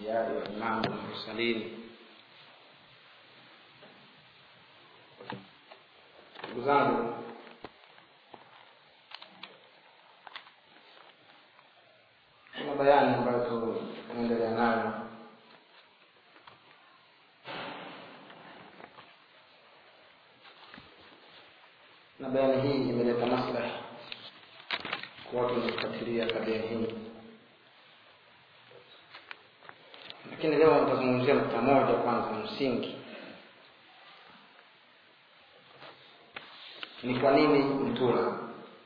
الأنبياء وإمام المرسلين ndugu zangu kuna bayani ambayo tunaendelea nayo na bayani hii imeleta maslahi kwa watu wanaofuatilia tabia hii lakini leo nitazungumzia nukta moja kwanza msingi ni kwa nini mtula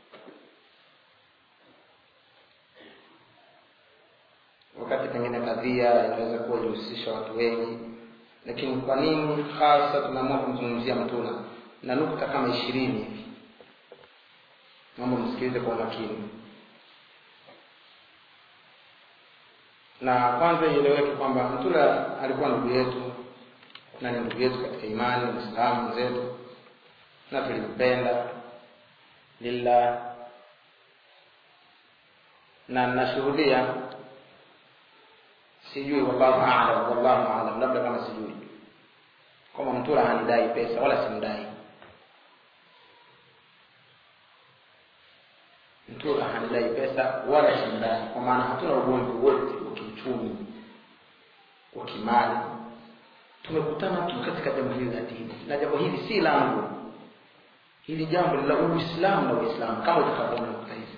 wakati pengine kadhia inaweza kuwa ilihusisha watu wengi lakini kwa nini hasa tumeamua kumzungumzia mtula na nukta kama ishirini hivi mambo msikilize kwa makini na kwanza ieleweke kwamba mtula alikuwa ndugu yetu na ni ndugu yetu katika imani mwislamu mwenzetu na tulimpenda lillah na nashuhudia sijui wallahu alam wallahu alam labda kama sijui kwamba mtula hanidai pesa wala simdai mtula hanidai pesa wala simdai kwa maana hatuna ugomvi wote wa kiuchumi wa kimali tumekutana tu katika jambo hili la dini na jambo hili si langu hili jambo ni la uislamu na uislamu kama utakavyoona nukta hizi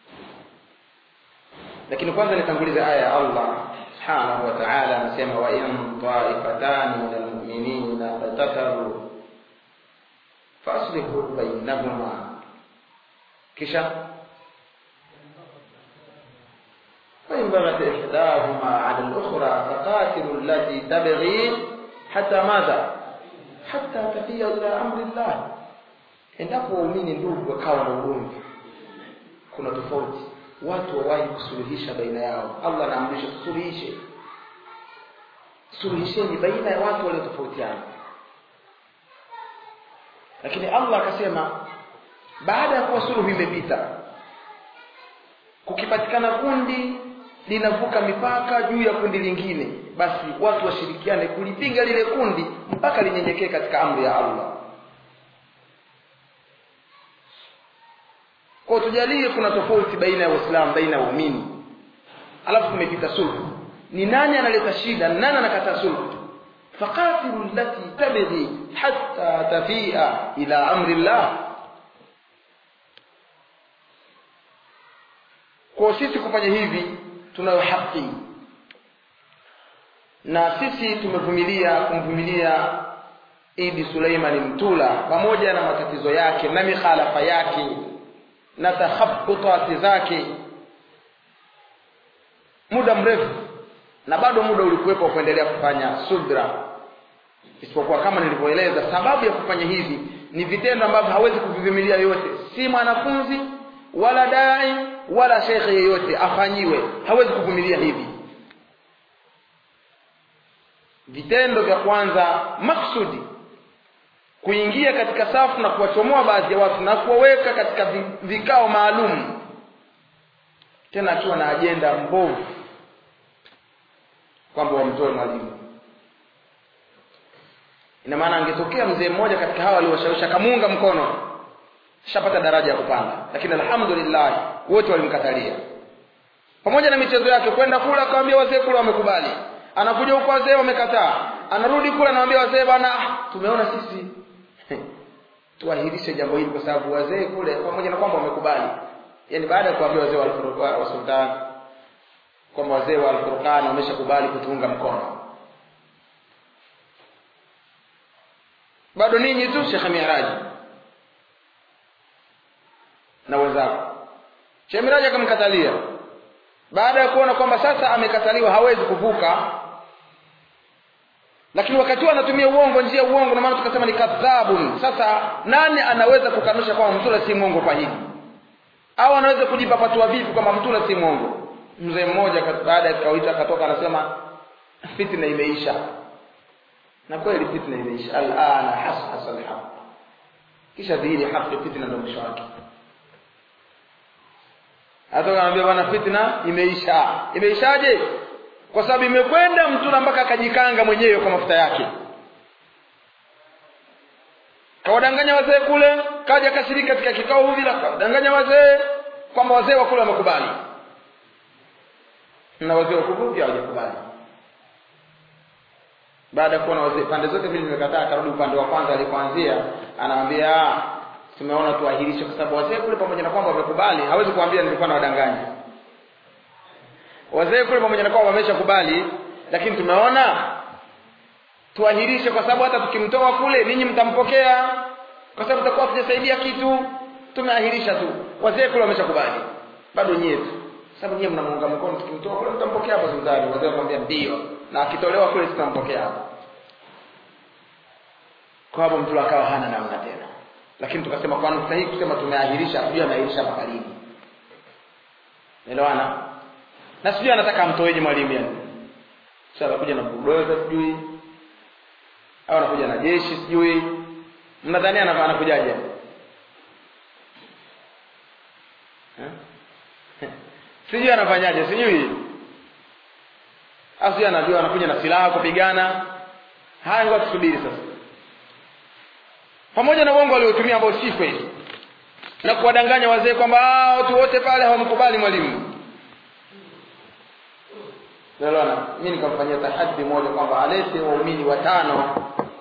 lakini kwanza nitangulize aya ya allah subhanahu wa taala anasema wa in taifatani min almuminina fatataru faaslihu bainahuma kisha فإن بغت إحداهما على الأخرى فقاتلوا التي تبغي حتى ماذا؟ حتى تفيء إلى أمر الله endapo waumini ndugu wakawa na ugomvi kuna tofauti watu wawahi kusuluhisha baina yao allah anaamrisha tusuluhishe suluhisheni baina ya watu waliotofautiana lakini allah akasema baada ya kuwa suluhu imepita kukipatikana kundi linavuka mipaka juu ya kundi lingine basi watu washirikiane kulipinga lile kundi mpaka linyenyekee katika amri ya allah kwa tujalie kuna tofauti baina ya waislamu baina ya waumini alafu kumepita sulhu ni nani analeta shida nani anakataa sulhu faqatilu allati tabghi hatta tafia ila amri llah kwa sisi kufanya hivi tunayo haki na sisi tumevumilia kumvumilia idi suleimani mtula pamoja na matatizo yake na mikhalafa yake na takhabutati zake muda mrefu na bado muda ulikuwepo kuendelea kufanya subra isipokuwa kama nilivyoeleza sababu ya kufanya hivi ni vitendo ambavyo hawezi kuvivumilia yote si mwanafunzi wala dai wala shekhe yeyote afanyiwe hawezi kuvumilia hivi vitendo vya kwanza maksudi kuingia katika safu na kuwachomoa baadhi ya watu na kuwaweka katika vikao maalum tena akiwa na ajenda mbovu kwamba wamtoe mwalimu ina maana angetokea mzee mmoja katika hawa aliowashawishi akamuunga mkono shapata daraja ya kupanda lakini alhamdulillah wote walimkatalia pamoja na michezo yake kwenda kula akawambia wazee kula wamekubali anakuja huko wazee wamekataa anarudi kula anawambia wazee bana tumeona sisi tuahirishe jambo hili kwa sababu wazee kule pamoja na kwamba wamekubali yani baada ya kuambia wazee wa wa sultan kwamba wazee wa alfurqan wameshakubali kutuunga mkono bado ninyi tu shekhe miraji na wenzako shekhe miraji akamkatalia baada ya kuona kwamba sasa amekataliwa hawezi kuvuka lakini wakati huo anatumia uongo njia ya uongo na maana tukasema ni kadhabun sasa nani anaweza kukanusha kwamba mtula si mwongo kwa hili au anaweza kujipa patua vipi kwamba mtula si mwongo mzee mmoja baada ya kawaida akatoka anasema fitna imeisha na kweli fitna imeisha alana hashasa alhaq kisha dhihiri haki fitna ndio mwisho wake hata kanaambia bwana fitna imeisha imeishaje kwa sababu imekwenda mtula mpaka akajikanga mwenyewe kwa mafuta yake kawadanganya wazee kule kaja kasirika katika kikao hivi kawadanganya wazee kwamba wazee wa kule wamekubali na wazee wa kuku pia hawajakubali baada ya kuona wazee pande zote mbili zimekataa akarudi upande wa kwanza alipoanzia anamwambia tumeona tuahirishe kwa sababu wazee kule pamoja na kwamba wamekubali hawezi kuambia nilikuwa na wadanganya wazee kule pamoja na kwamba wameshakubali lakini tumeona tuahirishe kwa sababu hata tukimtoa kule ninyi mtampokea kwa sababu tutakuwa tujasaidia kitu tumeahirisha tu wazee kule wameshakubali bado nyie tu sababu nyie mnamuunga mkono tukimtoa kule mtampokea hapo sultani wazee wakamwambia ndio na akitolewa kule tutampokea hapo kwa hapo mtu akawa hana namna tena lakini tukasema kwa nukta hii kusema tumeahirisha sijui ameahirisha mpaka lini elewana na sijui anataka amtoeje mwalimu yani sasa anakuja na bulldozer sijui au anakuja na jeshi sijui mnadhani anakujaje sijui anafanyaje sijui asijui anajua anakuja na silaha kupigana haya ngoja tusubiri sasa pamoja na uongo aliotumia ambao si kweli na kuwadanganya wazee kwamba watu wote pale hawamkubali mwalimu Unaona, mimi nikamfanyia tahaddi moja kwamba alete waumini watano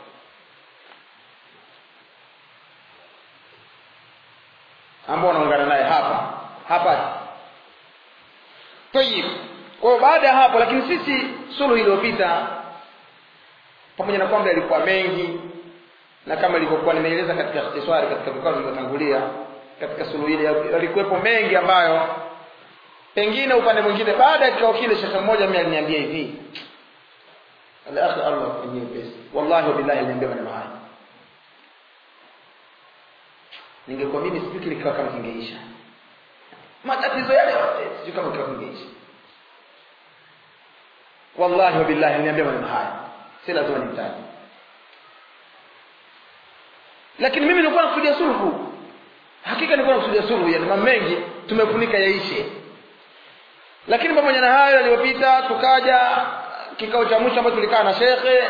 ambao wanaungana naye hapa hapa. Tayib. Kwa baada ya hapo, lakini sisi suluhu iliyopita pamoja na kwamba yalikuwa mengi na kama ilivyokuwa nimeeleza katika ikhtisari katika vikao vilivyotangulia katika suluhu ile yalikuwepo mengi ambayo pengine upande mwingine baada ya kikao kile shekhe mmoja mimi aliniambia hivi alakhi Allah kwenye pesa wallahi wa billahi aliniambia maneno haya ningekuwa mimi sijui kile kikao kama kingeisha matatizo yale yote sijui kama kikao kingeisha wallahi wa billahi aliniambia maneno haya si lazima nimtaje lakini mimi nilikuwa nakusudia sulhu hakika nilikuwa nakusudia sulhu yani mambo mengi tumefunika yaishe lakini pamoja na hayo yaliyopita tukaja kikao cha mwisho ambacho tulikaa na shekhe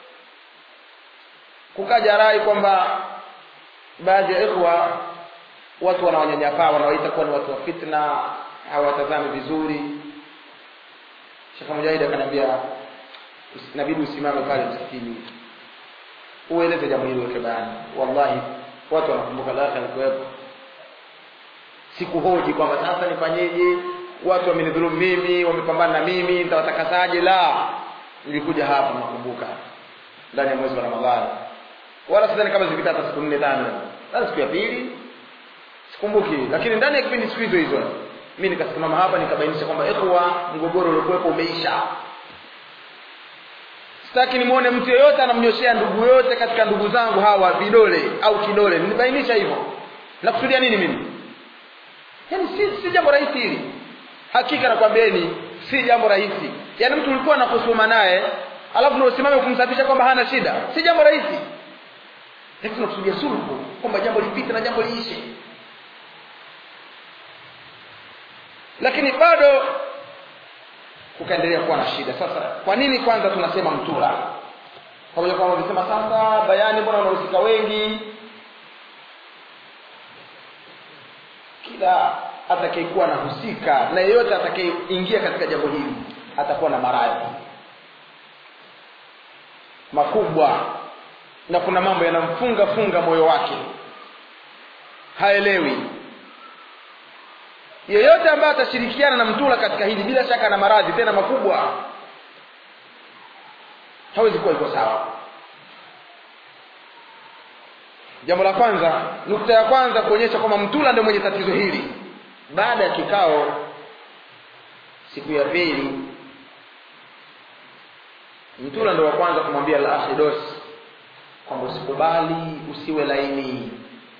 kukaja rai kwamba baadhi ya ikhwa watu wanawanyanyapaa wanawaita kuwa ni watu wa fitna hawatazami vizuri shekhe mujahidi akaniambia inabidi usimame pale msikitini ueleze jambo hili weke bayani wallahi watu wanakumbuka lakhi alikuwepo sikuhoji kwamba sasa nifanyeje watu wamenidhulumu mimi wamepambana na mimi nitawatakasaje la nilikuja hapa nakumbuka ndani ya mwezi wa ramadhani wala sidhani kama zipita hata siku nne tano hata siku ya pili sikumbuki lakini ndani ya kipindi siku hizo hizo mi nikasimama hapa nikabainisha kwamba ikhwa mgogoro uliokuwepo umeisha sitaki nimwone mtu yeyote anamnyoshea ndugu yote katika ndugu zangu hawa vidole au kidole nilibainisha hivyo nakusudia nini mimi yaani si, si jambo rahisi hili hakika nakwambieni si jambo rahisi yaani mtu ulikuwa nakusuma naye alafu ndio usimame kumsafisha kwamba hana shida si jambo rahisi lakini tunakusudia sulhu kwamba jambo lipite na jambo liishe lakini bado kukaendelea kuwa na shida sasa kwa nini kwanza tunasema mtura pamoja kwamba wamesema sasa bayani mbona wanahusika wengi kila atakayekuwa anahusika na yeyote atakayeingia katika jambo hili atakuwa na maradhi makubwa na kuna mambo yanamfunga funga moyo wake haelewi yeyote ambaye atashirikiana na mtula katika hili bila shaka na maradhi tena makubwa hawezi kuwa iko sawa jambo la kwanza nukta ya kwanza kuonyesha kwamba mtula ndio mwenye tatizo hili baada ya kikao siku ya pili mtula ndio wa kwanza kumwambia al-akhidos kwamba usikubali usiwe laini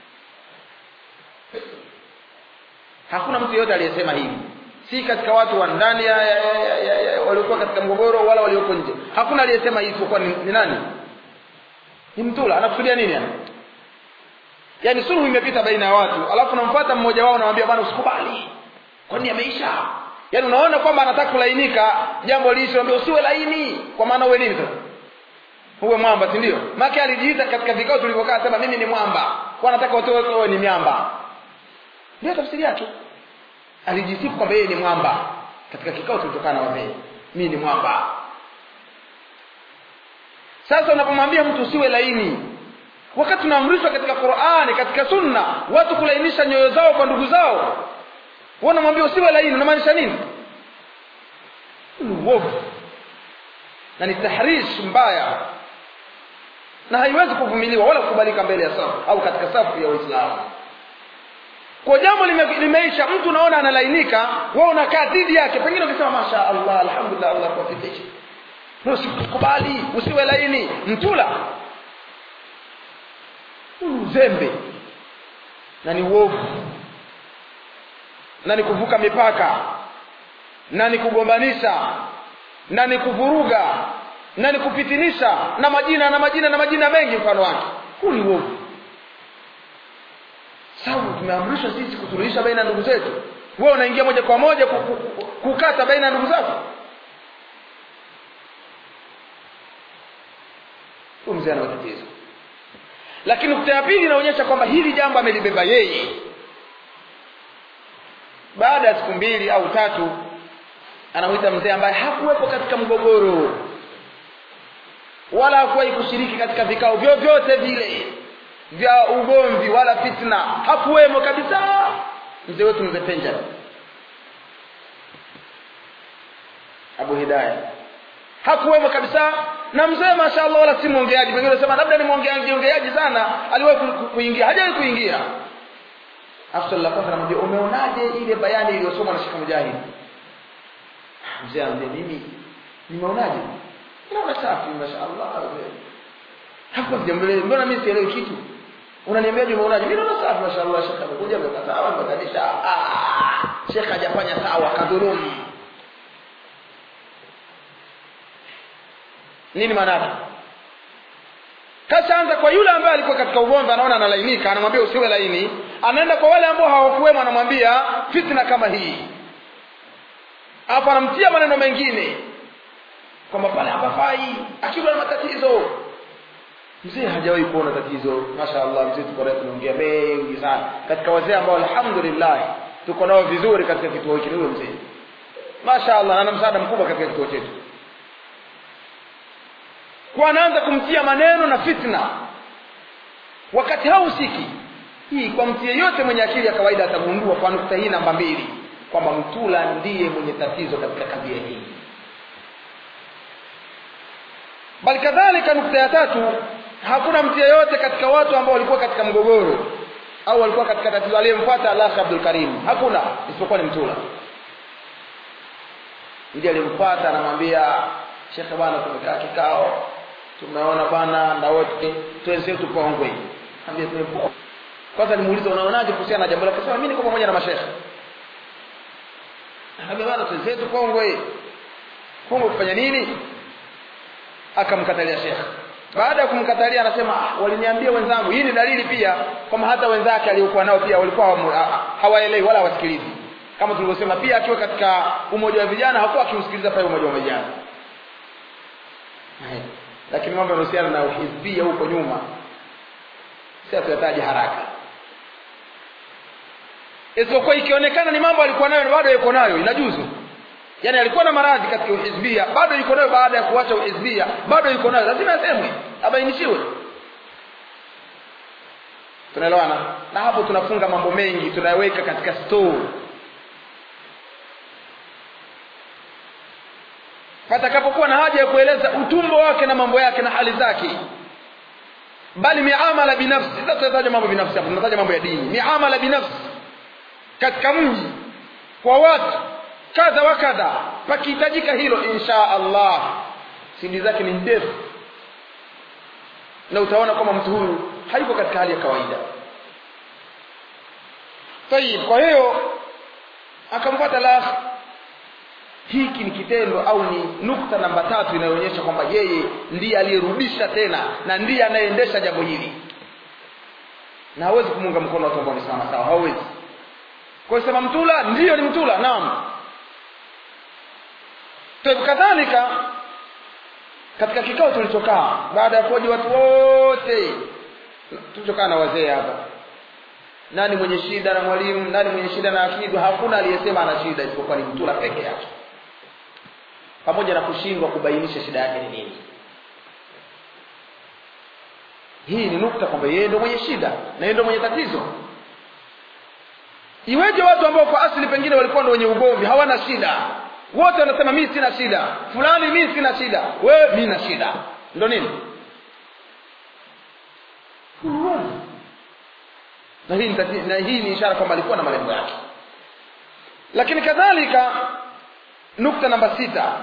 hakuna mtu yeyote aliyesema hivi si katika watu wa ndani ya, ya, ya, ya, ya, waliokuwa katika mgogoro wala walioko nje hakuna aliyesema hivi kwa ni, ni nani ni mtula anakusudia nini yani yaani suluhu imepita baina ya watu alafu namfuata mmoja wao namwambia bwana usikubali kwani ameisha yaani unaona kwamba anataka kulainika jambo liishi ambia usiwe laini kwa maana uwe nini sasa uwe mwamba si ndio maana alijiita katika vikao tulivyokaa sema mimi ni mwamba kwa anataka watu wote wawe ni miamba ndio tafsiri yake alijisifu kwamba yeye ni mwamba katika kikao kilichokaa na wazee mimi ni mwamba sasa unapomwambia mtu usiwe laini wakati tunaamrishwa katika Qur'ani katika sunna watu kulainisha nyoyo zao kwa ndugu zao wewe unamwambia usiwe laini unamaanisha nini uovu na ni tahrish mbaya na haiwezi kuvumiliwa wala kukubalika mbele ya safu au katika safu ya Uislamu kwa jambo lime, limeisha mtu unaona analainika wewe unakaa dhidi yake pengine ukisema masha Allah alhamdulillah Allah kuwafikisha na usikubali usiwe laini mtula uzembe na ni uovu na ni kuvuka mipaka na ni kugombanisha na ni kuvuruga na ni kupitinisha na majina na majina na majina mengi mfano wake huu ni uovu sababu tumeamrishwa sisi kusuluhisha baina ya ndugu zetu wewe unaingia moja kwa moja kukata baina ya ndugu zako huyu mzee ana matatizo lakini nukta ya pili inaonyesha kwamba hili jambo amelibeba yeye baada ya siku mbili au tatu anamwita mzee ambaye hakuwepo katika mgogoro wala hakuwahi kushiriki katika vikao vyovyote vile vya ugomvi wala fitna hakuwemo kabisa mzee wetu mzee Penja Abu Hidayah hakuwemo kabisa na mzee mashaallah wala si mwongeaji pengine unasema labda ni mwongeaji ongeaji sana aliwahi kuingia hajawahi kuingia afsal la kwanza anamwambia umeonaje ile bayani iliyosomwa na Sheikh Mujahid mzee anambia mimi nimeonaje naona safi mashaallah hapo sijamwelewa mbona mimi sielewi kitu unaniambiaje umeonaje mimi naona safi mashaallah Sheikh amekuja amekataa amebadilisha ah Sheikh hajafanya sawa kadhulumu nini maana yake kashaanza kwa yule ambaye alikuwa katika ugomvi anaona analainika anamwambia usiwe laini anaenda kwa wale ambao hawakuwemo anamwambia fitna kama hii hapo anamtia maneno mengine kwamba pale hapafai akiwa na matatizo mzee hajawahi kuona tatizo mashaallah mzee tuko naye tunaongea mengi sana katika wazee ambao alhamdulillah tuko nao vizuri katika kituo hiki huyo mzee mashaallah ana msaada mkubwa katika kituo chetu kwa anaanza kumtia maneno na fitna wakati hausiki hii kwa mtu yeyote mwenye akili ya kawaida atagundua kwa nukta hii namba mbili kwamba mtula ndiye mwenye tatizo katika kadhia hii bali kadhalika nukta ya tatu hakuna mtu yeyote katika watu ambao walikuwa katika mgogoro au walikuwa katika tatizo aliyemfuata Allah Abdul Karim hakuna isipokuwa ni mtula ndiye alimfuata anamwambia shekhe bwana tumekaa kikao tumeona bwana na wote tuenzetu tupongwe ambia tumepoa kwanza nimuulize unaonaje kuhusiana na jambo lake sema mimi niko pamoja na mashekhe ambia bwana tuenzetu pongwe pongwe kufanya nini akamkatalia shekhe baada ya kumkatalia anasema ah, waliniambia wenzangu hii ni dalili pia kwamba hata wenzake aliokuwa nao pia walikuwa hawaelewi wala hawasikilizi kama tulivyosema pia akiwa katika umoja wa vijana hakuwa akiusikiliza pale umoja wa vijana lakini mambo yanahusiana na uhizbia huko nyuma si atuyataje haraka isipokuwa ikionekana ni mambo alikuwa nayo bado yuko nayo inajuzu yaani alikuwa na maradhi katika uhizbia bado yuko nayo baada ya kuacha uhizbia bado yuko nayo lazima asemwe abainishiwe tunaelewana na hapo tunafunga mambo mengi tunayaweka katika store patakapokuwa na haja ya kueleza utumbo wake na mambo yake na hali zake bali miamala binafsi sasa tunataja mambo binafsi hapo tunataja mambo ya dini miamala binafsi katika mji kwa watu kadha wa kadha pakihitajika hilo insha Allah sindi zake ni ndefu na utaona kwamba mtu huyu hayuko katika hali ya kawaida tayib kwa hiyo akamfuata la hiki ni kitendo au ni nukta namba tatu inayoonyesha kwamba yeye ndiye aliyerudisha tena na ndiye anayeendesha jambo hili na hawezi kumunga mkono watu ambao ni sawa sawa hawezi kwa sema mtula ndiyo ni mtula naam Kwa kadhalika katika kikao tulichokaa baada ya kuoji watu wote tulichokaa na wazee hapa nani mwenye shida na mwalimu nani mwenye shida na akidu hakuna aliyesema ana shida isipokuwa ni mtula peke yake pamoja na kushindwa kubainisha shida yake ni nini hii ni nukta kwamba yeye ndio mwenye shida na yeye ndio mwenye tatizo iweje watu ambao kwa asili pengine walikuwa ndio wenye ugomvi hawana shida wote wanasema mimi sina shida fulani mimi sina shida wewe mimi na shida ndio nini na hii, na hii ni ishara kwamba alikuwa na malengo yake lakini kadhalika nukta namba sita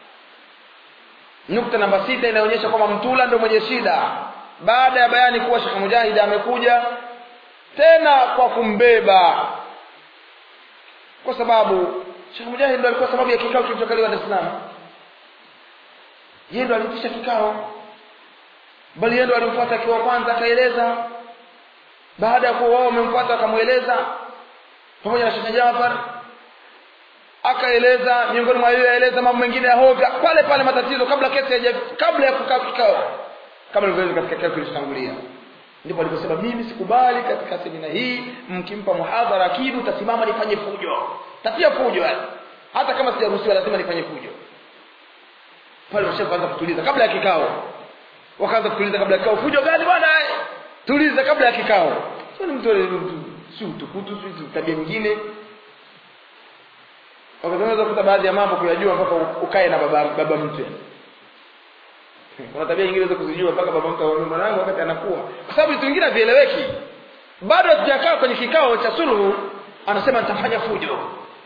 nukta namba sita inaonyesha kwamba mtula ndio mwenye shida baada ya bayani kuwa Sheikh Mujahid amekuja tena kwa kumbeba kwa sababu Sheikh Mujahid ndo alikuwa sababu ya kikao kilichokaliwa Dar es Salaam yeye ndo alitisha kikao bali yeye ndo alimfuata akiwa kwanza akaeleza baada ya kuwa wao wamemfuata akamweleza pamoja na Sheikh Jafar akaeleza miongoni mwa yeye aeleza mambo mengine ya hovya pale pale matatizo kabla kesi haija kabla ya kukaa kikao kama ilivyoeleza katika kikao kilichotangulia ndipo aliposema mimi sikubali katika semina hii mkimpa muhadhara kidu tasimama nifanye fujo tatia fujo yani hata kama sijaruhusiwa lazima nifanye fujo pale washaanza kutuliza kabla ya kikao wakaanza kutuliza kabla ya kikao fujo gani bwana tuliza kabla ya kikao sio ni mtu si utukutu si tabia nyingine wakazungumza kuta baadhi ya mambo kuyajua mpaka ukae na baba baba mtu kuna tabia nyingine za kuzijua mpaka baba mtu aone mwanangu wakati anakuwa kwa sababu vitu vingine vieleweki bado hatujakaa kwenye kikao cha suluhu anasema nitafanya fujo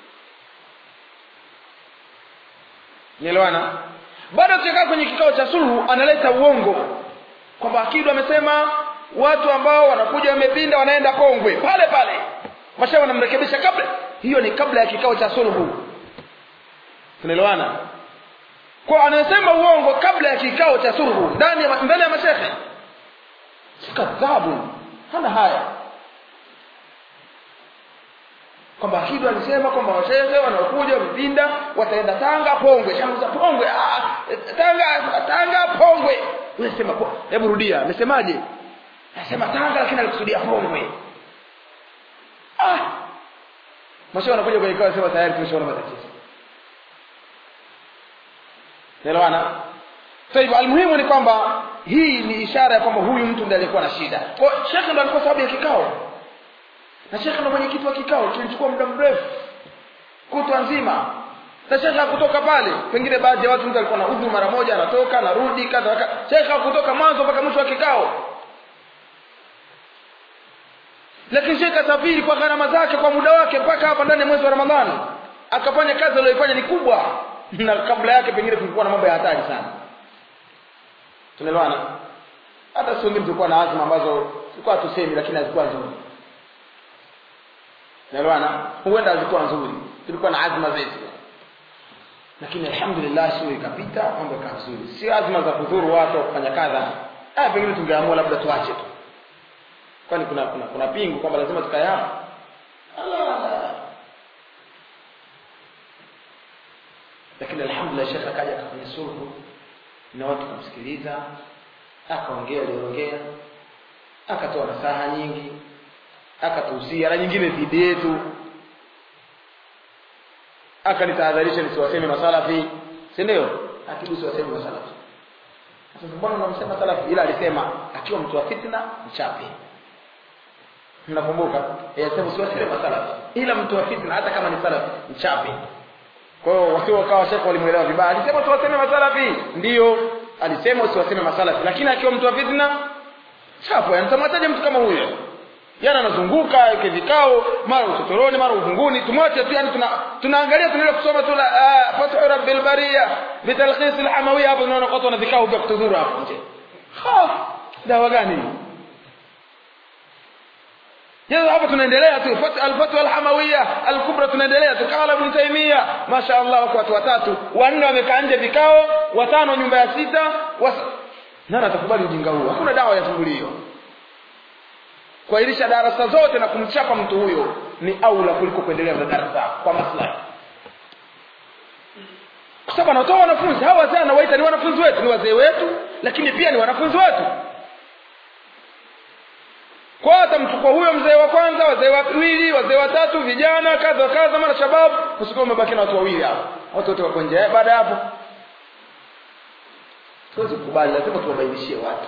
nielewana bado hatujakaa kwenye kikao cha suluhu analeta uongo kwamba akidu amesema watu ambao wanakuja wamepinda wanaenda kongwe pale pale masha wanamrekebisha kabla hiyo ni kabla ya kikao cha suluhu tunaelewana kwa anasema uongo kabla ya kikao cha suluhu ndani ya mbele ya mashehe si kadhabu hana haya kwamba Hidu alisema kwamba washehe wanaokuja wamepinda wataenda Tanga Pongwe shangu za Pongwe ah, Tanga Tanga Pongwe unasema hebu rudia amesemaje anasema Tanga lakini alikusudia Pongwe ah mashehe wanakuja kwenye kikao sema tayari tumeshaona matatizo Naelewana? Sasa almuhimu ni kwamba hii ni ishara ya kwamba huyu mtu ndiye alikuwa na shida. Kwa shekhe ndo alikuwa sababu ya kikao. Na shekhe ndo mwenyekiti wa kikao kilichukua muda mrefu kutwa nzima. Na shekhe hakutoka pale. Pengine baadhi ya watu mtu alikuwa na udhu mara moja anatoka anarudi kadha kadha. Shekhe hakutoka mwanzo mpaka mwisho wa kikao. Lakini shekhe kasafiri kwa gharama zake kwa muda wake mpaka hapa ndani ya mwezi wa Ramadhani. Akafanya kazi aliyoifanya ni kubwa na kabla yake pengine kulikuwa na mambo ya hatari sana tunaelewana hata sio wengine tulikuwa na azma ambazo tulikuwa tusemi lakini hazikuwa nzuri tunaelewana huenda hazikuwa nzuri tulikuwa na azma zetu lakini alhamdulillah sio ikapita mambo yakawa vizuri sio azma za kudhuru watu wa kufanya kadha ah pengine tungeamua labda tuache tu kwani kuna kuna, kuna pingu kwamba lazima tukae hapa lakini alhamdulillah shekhe akaja akafanya sulhu na watu kumsikiliza akaongea aliongea akatoa nasaha nyingi akatuhusia na nyingine dhidi yetu akanitahadharisha nisiwaseme masalafi si ndio akibu siwaseme masalafi sasa mbona unamsema salafi ila alisema akiwa mtu wa fitna mchape mnakumbuka yasema siwaseme masalafi ila mtu wa fitna hata kama ni salafi mchape kwa hiyo wasio wakawa shekhe walimuelewa vibaya alisema tuwaseme masalafi ndio alisema usiwaseme masalafi lakini akiwa mtu wa fitna chapo anatamataje mtu kama huyo yana anazunguka yake vikao mara utotoroni mara uvunguni tumwache tu yani tuna tunaangalia tunaenda kusoma tu la fathu rabbil bariya bitalkhis alhamawiyya hapo tunaona watu wana vikao vya kutudhuru hapo nje ha dawa gani Yeye hapa tunaendelea tu al-fatwa al-hamawiyya al-kubra tunaendelea tu kala ibn taymiya mashaallah wako watu watatu wanne wamekaa nje vikao watano nyumba ya sita wasa... nani atakubali ujinga huu hakuna dawa ya tungulio kuahirisha darasa zote na kumchapa mtu huyo ni aula kuliko kuendelea na darasa kwa maslahi kwa sababu anatoa wanafunzi hawa wazee anawaita ni wanafunzi wetu ni wazee wetu lakini pia ni wanafunzi wetu kwa atamchukua huyo mzee wa kwanza wazee wawili wazee watatu vijana kadha wa kadha mara shababu usikuwa umebaki na watu wawili hapo watu wote wako nje baada ya hapo tuwezi kukubali lazima tuwabainishie watu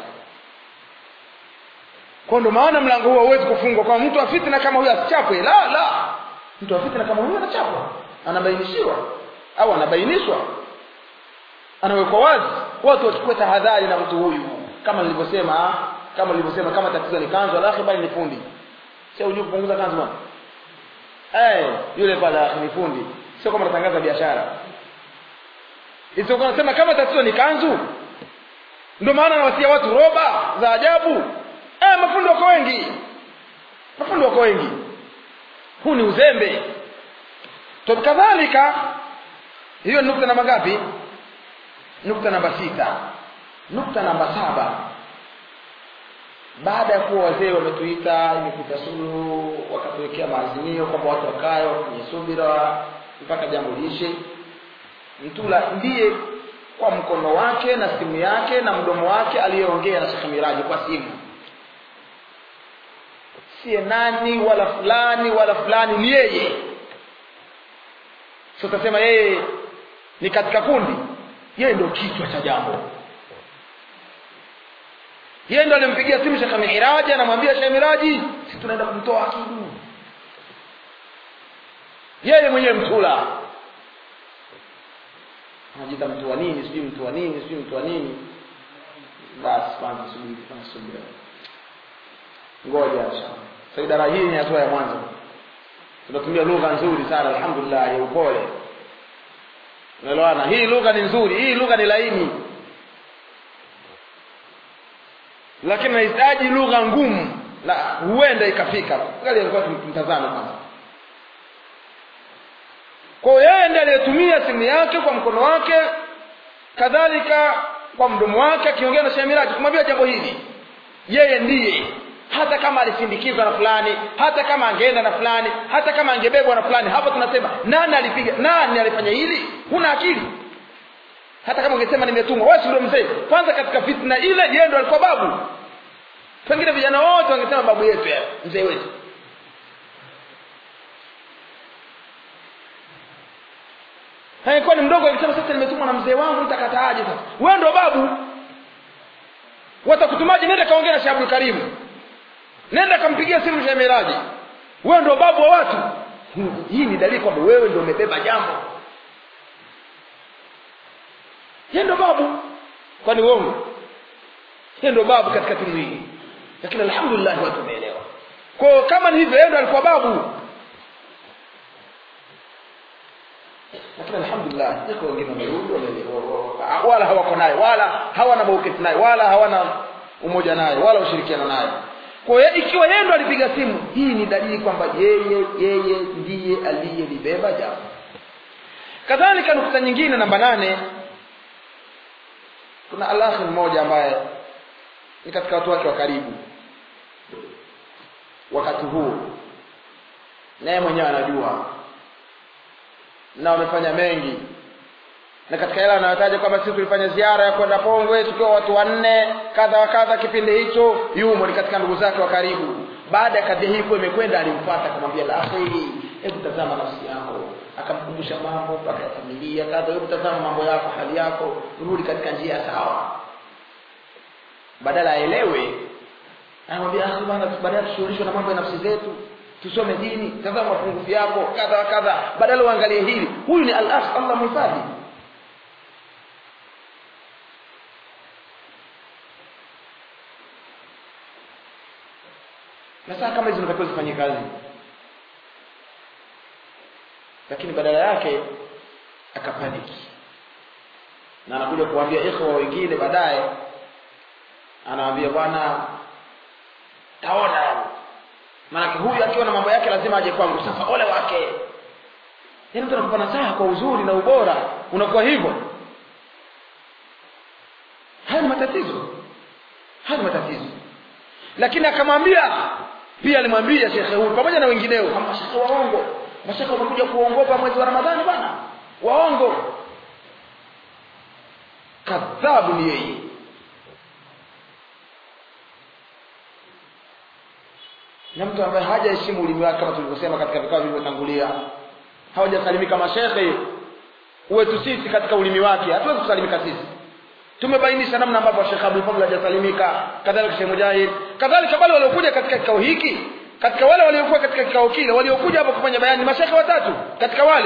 kwa ndo maana mlango huo hauwezi kufungwa kwa mtu wa fitna kama huyo asichapwe la la mtu wa fitna kama huyo anachapwa anabainishiwa au anabainishwa anawekwa wazi watu wachukue tahadhari na mtu huyu kama nilivyosema kama nilivyosema kama tatizo ni kanzu alahi bali ni fundi sio unajua kupunguza kanzu bwana eh yule pale ni fundi sio kama natangaza biashara isipokuwa nasema kama tatizo ni kanzu ndio maana nawasia watu roba za ajabu eh mafundi wako wengi mafundi wako wengi huu ni uzembe to kadhalika hiyo nukta namba ngapi nukta namba sita nukta namba saba baada ya kuwa wazee wametuita imepita suluhu wakatuwekea maazimio kwamba watu wakae wafanye subira mpaka jambo liishe mtula ndiye kwa mkono wake na simu yake na mdomo wake aliyeongea na Sheikh Miraji kwa simu siye nani wala fulani wala fulani ni yeye so tutasema yeye ni katika kundi yeye ndio kichwa cha jambo yeye ndo alimpigia simu Sheikh Miraji anamwambia Sheikh Miraji sisi tunaenda kumtoa akidu yeye mwenyewe mtula anajiita mtu wa nini sijui mtu wa nini sijui mtu wa nini basi kwanza subiri kwanza subiri ngoja inshallah sasa idara hii ni hatua ya mwanzo tunatumia lugha nzuri sana alhamdulillah ya upole unaelewana hii lugha ni nzuri hii lugha ni laini lakini nahitaji lugha ngumu na huenda ikafika ngali alikuwa tumtazame kwanza kwa hiyo yeye ndiye aliyetumia simu yake kwa mkono wake kadhalika kwa mdomo wake akiongea na Sheikh Miraji kumwambia jambo hili yeye ndiye hata kama alisindikizwa na fulani hata kama angeenda na fulani hata kama angebebwa na fulani hapo tunasema nani alipiga nani alifanya hili huna akili hata kama ungesema nimetumwa wewe ndio mzee kwanza katika fitna ile yeye ndio alikuwa babu pengine vijana wote wangesema babu yetu ya mzee wetu haikuwa ni mdogo akisema sasa nimetumwa na mzee wangu nitakataaje sasa wewe ndio babu watakutumaje nenda kaongea na Sheikh Abdul Karim nenda kampigia simu Sheikh Miraji wewe ndio babu wa watu hii ni dalili kwamba wewe ndio umebeba jambo yeye ndio babu kwani uongo yeye ndio babu katika timu hii lakini alhamdulillah watu wameelewa kwa kama ni hivyo yeye ndio alikuwa babu lakini alhamdulillah iko wengine wamerudi wala hawako naye wala hawana mauketi naye wala hawana umoja naye wala ushirikiano naye kwa hiyo ikiwa yeye ndo alipiga simu hii ni dalili kwamba yeye yeye ndiye aliyelibeba jambo kadhalika nukta nyingine namba nane kuna alahi mmoja ambaye ni katika watu wake wa karibu wakati huu naye mwenyewe anajua na wamefanya mengi na katika yale anayotaja kwamba sisi tulifanya ziara ya kwenda Pongwe tukiwa watu wanne kadha wa kadha kipindi hicho yumo ni katika ndugu zake wa karibu baada ya kadhia hii kuwa imekwenda alimfuata akamwambia la akhiri hebu tazama nafsi yako akamkumbusha mambo mpaka ya familia kadha hebu tazama mambo yako hali yako rudi katika njia sawa badala aelewe anamwambia akhi bwana baadaye tushughulishwe na mambo ya nafsi zetu tusome dini tazama mapungufu yako kadha wa kadha badala uangalie hili huyu ni al-akh Allah muhifadhi na saa kama hizo zinatakiwa zifanye kazi lakini badala yake akapaniki na anakuja kuambia ikhwa wengine baadaye anawaambia bwana taona maanake huyu akiwa na mambo yake lazima aje kwangu sasa ole wake yaani mtu anakupa nasaha kwa uzuri na ubora unakuwa hivyo haya ni matatizo haya ni matatizo lakini akamwambia pia alimwambia shekhe huyu pamoja na wengineo kwamba shekhe waongo mashekhe wamekuja kuongopa mwezi wa ramadhani bwana waongo kadhabu ni yeye na mtu ambaye hajaheshimu ulimi wake kama tulivyosema katika vikao vilivyotangulia hawajasalimika mashekhe wetu sisi katika ulimi wake hatuwezi kusalimika sisi tumebainisha namna ambavyo Sheikh Abdul Fadhl hajasalimika kadhalika Sheikh Mujahid kadhalika wale waliokuja katika kikao hiki katika wale waliokuwa katika kikao kile waliokuja hapo kufanya bayani mashekhe watatu katika wale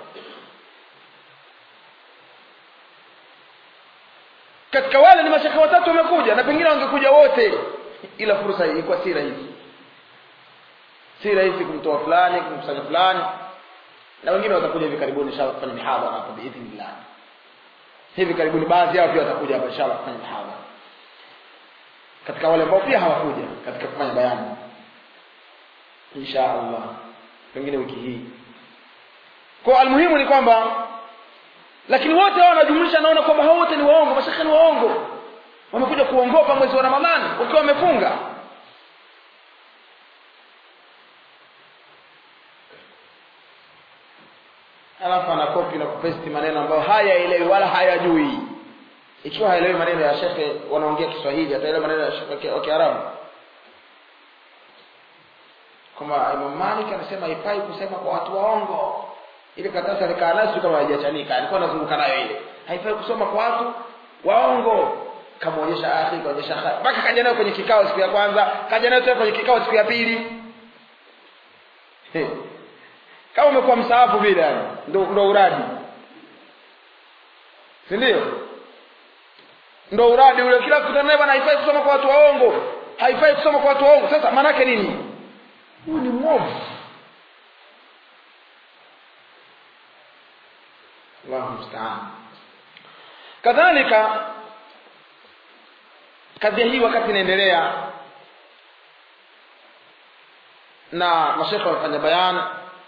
katika wale ni mashekhe watatu wamekuja na pengine wangekuja wote ila fursa hii ilikuwa si rahisi si rahisi kumtoa fulani kumkusanya fulani na wengine watakuja hivi karibuni inshallah kufanya mihadhara hapa biidhnillah hivi karibuni baadhi yao pia watakuja hapa inshallah kufanya mihadhara katika wale ambao pia hawakuja katika kufanya bayani insha Allah pengine wiki hii kwa almuhimu ni kwamba lakini wote hao wanajumlisha naona kwamba hao wote ni waongo mashaka ni waongo wamekuja kuongopa mwezi wa Ramadhani wakiwa wamefunga alafu anakopi na kupesti maneno ambayo hayaelewi wala hayajui ikiwa haelewi maneno ya shekhe wanaongea Kiswahili ataelewa maneno ya shekhe wa Kiarabu kama Imam Malik anasema haifai kusema kwa watu waongo ile karatasi alikaa nayo kama haijachanika alikuwa anazunguka nayo ile haifai kusoma kwa watu waongo kamuonyesha akhi kaonyesha akhi mpaka kaja nayo kwenye kikao siku ya kwanza kaja nayo tena kwenye kikao siku ya pili kama umekuwa msaafu vile yani ndo ndo uradi si ndio ndo uradi ule kila kukutana naye bwana haifai kusoma kwa watu waongo haifai kusoma kwa watu waongo sasa maana yake nini huyu ni mwovu Allahu musta'an kadhalika kadhia hii wakati inaendelea na mashekhe wamefanya bayani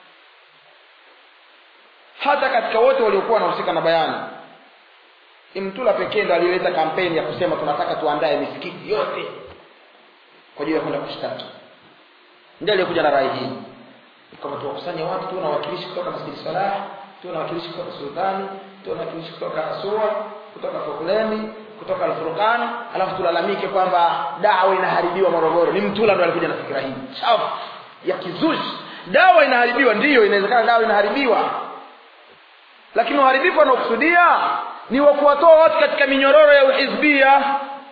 hata katika wote waliokuwa wanahusika na bayani Imtula pekee ndo aliyeleta kampeni ya kusema tunataka tuandae misikiti yote kwa ajili ya kwenda kushtaki ndiye aliyekuja na rai hii kama tuwakusanye watu tuwe na wakilishi kutoka Masjid Salah tuwe na wakilishi kutoka Sultani tuwe na wakilishi kutoka Asua kutoka Fokuleni kutoka Al-Furqan alafu tulalamike kwamba dawa inaharibiwa Morogoro ni Mtula ndo alikuja na fikra hii chafu ya kizushi dawa inaharibiwa ndiyo inawezekana dawa inaharibiwa lakini uharibifu wanaokusudia ni wa kuwatoa watu katika minyororo ya uhizbia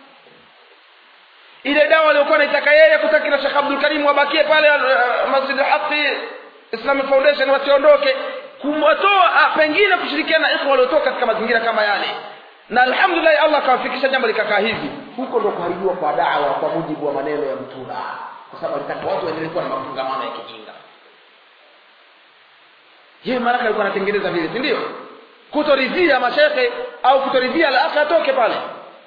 ile dawa aliyokuwa anaitaka yeye kutaki na Sheikh Abdul Karim wabakie pale uh, Masjid al-Haqi Islamic Foundation wasiondoke kumwatoa pengine kushirikiana na ikhwa waliotoka katika mazingira kama yale na alhamdulillah Allah akawafikisha jambo likakaa hivi huko ndo kuharibiwa kwa dawa kwa mujibu wa maneno ya Mtula kwa sababu alitaka watu waendelee kuwa na mafungamano ya kijinga yeye mara alikuwa anatengeneza vile si ndio kutoridhia mashekhe au kutoridhia al-akhi atoke pale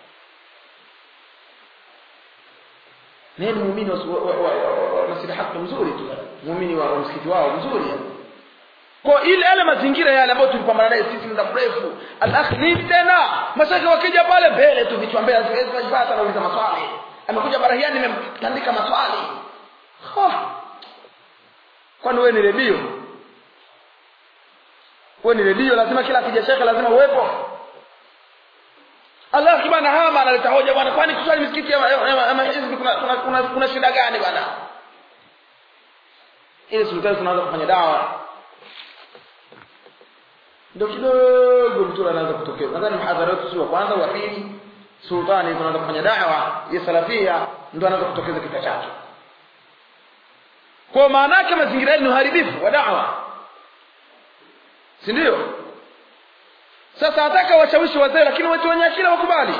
ni muumini wa Masjid Haq mzuri tu muumini wa msikiti wao mzuri kwa ile yale mazingira yale ambayo tulipambana naye sisi muda mrefu al-akh nini tena mashekhe wakija pale mbele tu vichwa mbele siwezi kujipata nauliza maswali amekuja barahiani nimemtandika maswali kwani wewe ni redio wewe ni redio lazima kila akija shekhe lazima uwepo Allah kibana hama analeta hoja bwana kwani kuswali misikiti ya hizbi kuna kuna, kuna, kuna shida gani bwana ile sultani tunaanza kufanya dawa ndio kidogo mtu anaanza kutokea nadhani mhadhara wetu sio wa kwanza wa pili sultani tunaanza kufanya dawa ya salafia ndio anaanza kutokeza kichwa chake kwa maana yake mazingira ni uharibifu wa dawa si ndio sasa ataka washawishi wazee lakini watu wenye akili wakubali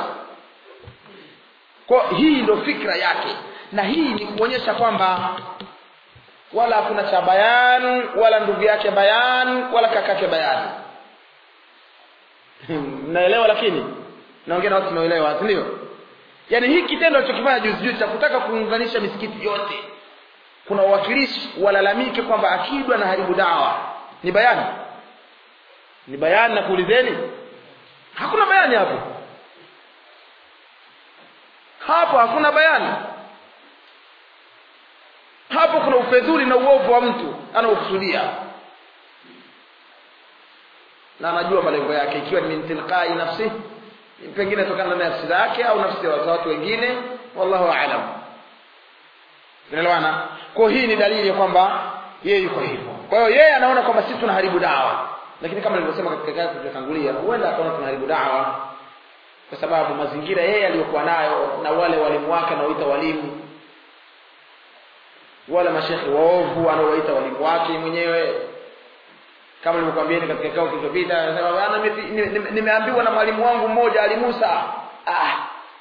kwa hii ndo fikra yake na hii ni kuonyesha kwamba wala hakuna cha bayan wala ndugu yake bayan wala kakake bayan naelewa lakini naongea na watu naelewa si ndio yaani hii kitendo alichokifanya juzi juzi cha kutaka kuunganisha misikiti yote kuna wawakilishi walalamike kwamba akidwa na haribu dawa ni bayani ni bayani na kuulizeni hakuna bayani hapo hapo hakuna bayani hapo kuna ufedhuli na uovu wa mtu anaokusudia na anajua malengo yake ikiwa ni min tilqai nafsi pengine tokana na nafsi zake au nafsi za watu wengine wallahu aalam unaelewana kwa hii ni dalili ya kwamba yeye yuko hivyo kwa hiyo yeye anaona kwamba sisi tunaharibu dawa lakini kama nilivyosema katika kazi tuliyotangulia huenda akaona tunaharibu dawa kwa sababu mazingira yeye aliyokuwa nayo na wale walimu wake anaoita walimu wale mashekhe waovu anaowaita walimu wake mwenyewe kama nilivyokuambieni katika kikao kilichopita anasema bana nimeambiwa na mwalimu wangu mmoja alimusa ah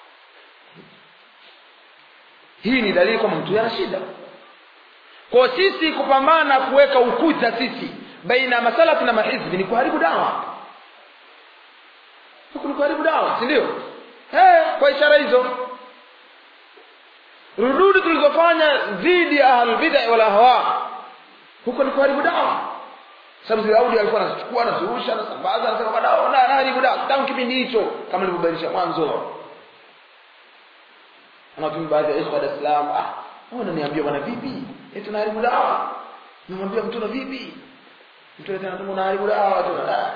hii ni dalili kwamba mtu ana shida kwa sisi kupambana kuweka ukuta sisi baina ya masalafi na mahizbi ni kuharibu dawa huku ni kuharibu dawa si ndio eh kwa ishara hizo rududi tulizofanya dhidi ya ahlulbidai wal ahwa huko ni kuharibu dawa sababu zile audio alikuwa anazichukua anazirusha anasambaza anasema kwa dawa na anaharibu dawa tangu kipindi hicho kama nilivyobainisha mwanzo anatumia baadhi ya ikhwa Dar es Salaam ah wewe unaniambia bwana vipi eti tunaharibu dawa namwambia mtu na vipi mtu tena tu unaharibu dawa tu ah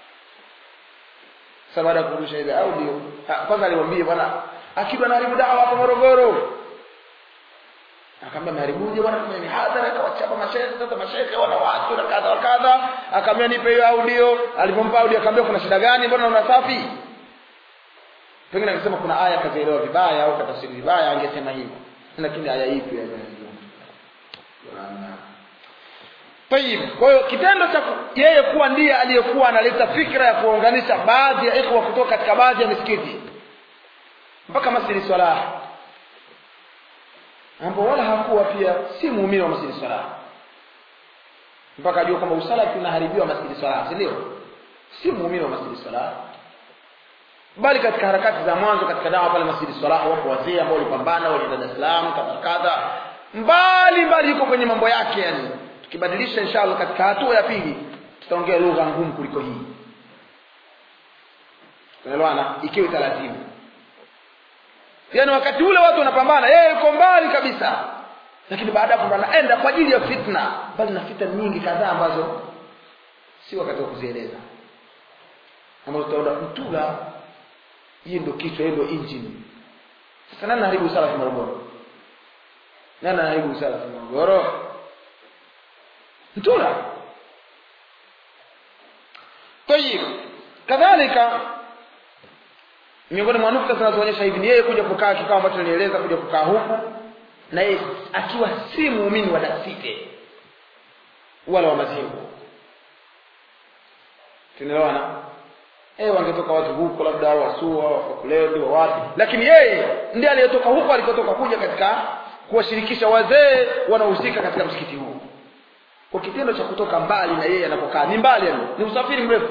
sasa baada ya kurusha ile audio kwanza alimwambia bwana akiba anaharibu dawa hapa Morogoro akamwambia mharibuje bwana kwenye mihadhara akawachapa mashehe sasa mashehe wana watu na kadha wa kadha akamwambia nipe hiyo audio alipompa audio akamwambia kuna shida gani mbona una safi pengine akisema kuna aya kazielewa vibaya au katafsiri vibaya angesema hivyo lakini aya ipi ya Tayib. Kwa hiyo kitendo cha yeye kuwa ndiye aliyekuwa analeta fikra ya kuunganisha baadhi ya ikhwa kutoka katika baadhi ya misikiti mpaka Masjid Salah ambao wala hakuwa pia si muumini wa Masjid Salah mpaka ajua kwamba usalafi unaharibiwa Masjid Salah si ndio si muumini wa Masjid Salah bali katika harakati za mwanzo katika dawa pale Masjid Salah wapo wazee ambao walipambana walienda Dar es Salaam kadha kadha mbali mbali yuko kwenye mambo yake yani tukibadilisha inshallah katika hatua ya pili tutaongea lugha ngumu kuliko hii tunaelewana ikiwa italazimu yaani wakati ule watu wanapambana yeye yuko mbali kabisa lakini baada ya kupambana enda kwa ajili ya fitna bali na fitna nyingi kadhaa ambazo si wakati wa kuzieleza ambazo tutaona mtula hii ndio kichwa hii ndio engine sasa nani anaharibu sala Morogoro nani anaharibu sala Morogoro mtula tayib kadhalika miongoni mwa nukta zinazoonyesha hivi ni yeye kuja kukaa kikao ambacho nilieleza kuja kukaa huku na yeye akiwa si muumini wa dasite wala wa madhehebu tunaelewana eh wangetoka watu huko labda wasua wakulendo wa wapi lakini yeye ndiye aliyetoka huko alikotoka kuja katika kuwashirikisha wazee wanaohusika katika msikiti huu kwa kitendo cha kutoka mbali na yeye anapokaa ni mbali yani ni usafiri mrefu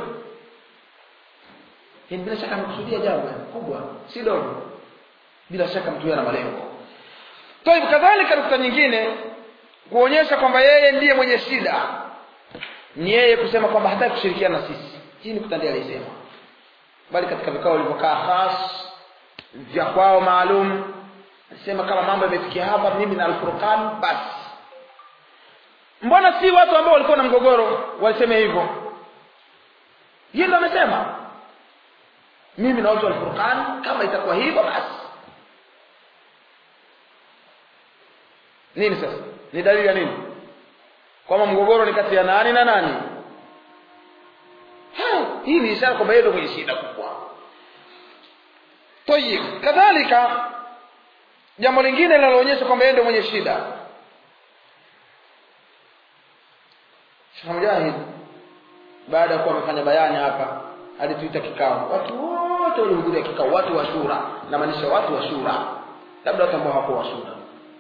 yani bila shaka amekusudia jambo kubwa si dogo bila shaka mtu ana malengo Toib kadhalika nukta nyingine kuonyesha kwamba yeye ndiye mwenye shida ni yeye kusema kwamba hataki kushirikiana na sisi hii ni kutandia alisema bali katika vikao vilivyokaa khas vya kwao maalum nasema kama mambo yamefikia hapa mimi na Al-Furqan basi mbona si watu ambao walikuwa na mgogoro waliseme hivyo yeye ndo amesema mimi na watu wa Al-Furqan kama itakuwa hivyo basi nini sasa ni dalili ya nini kwamba mgogoro ni kati ya nani na nani ha, hii ni ishara kwamba yeye ndio mwenye shida kubwa tayib kadhalika jambo lingine linaloonyesha kwamba yeye ndio mwenye shida Sheikh Mujahid baada ya kuwa amefanya bayani hapa alituita kikao watu wote walihudhuria kikao watu wa shura namaanisha watu wa shura labda watu ambao hawakuwa wa shura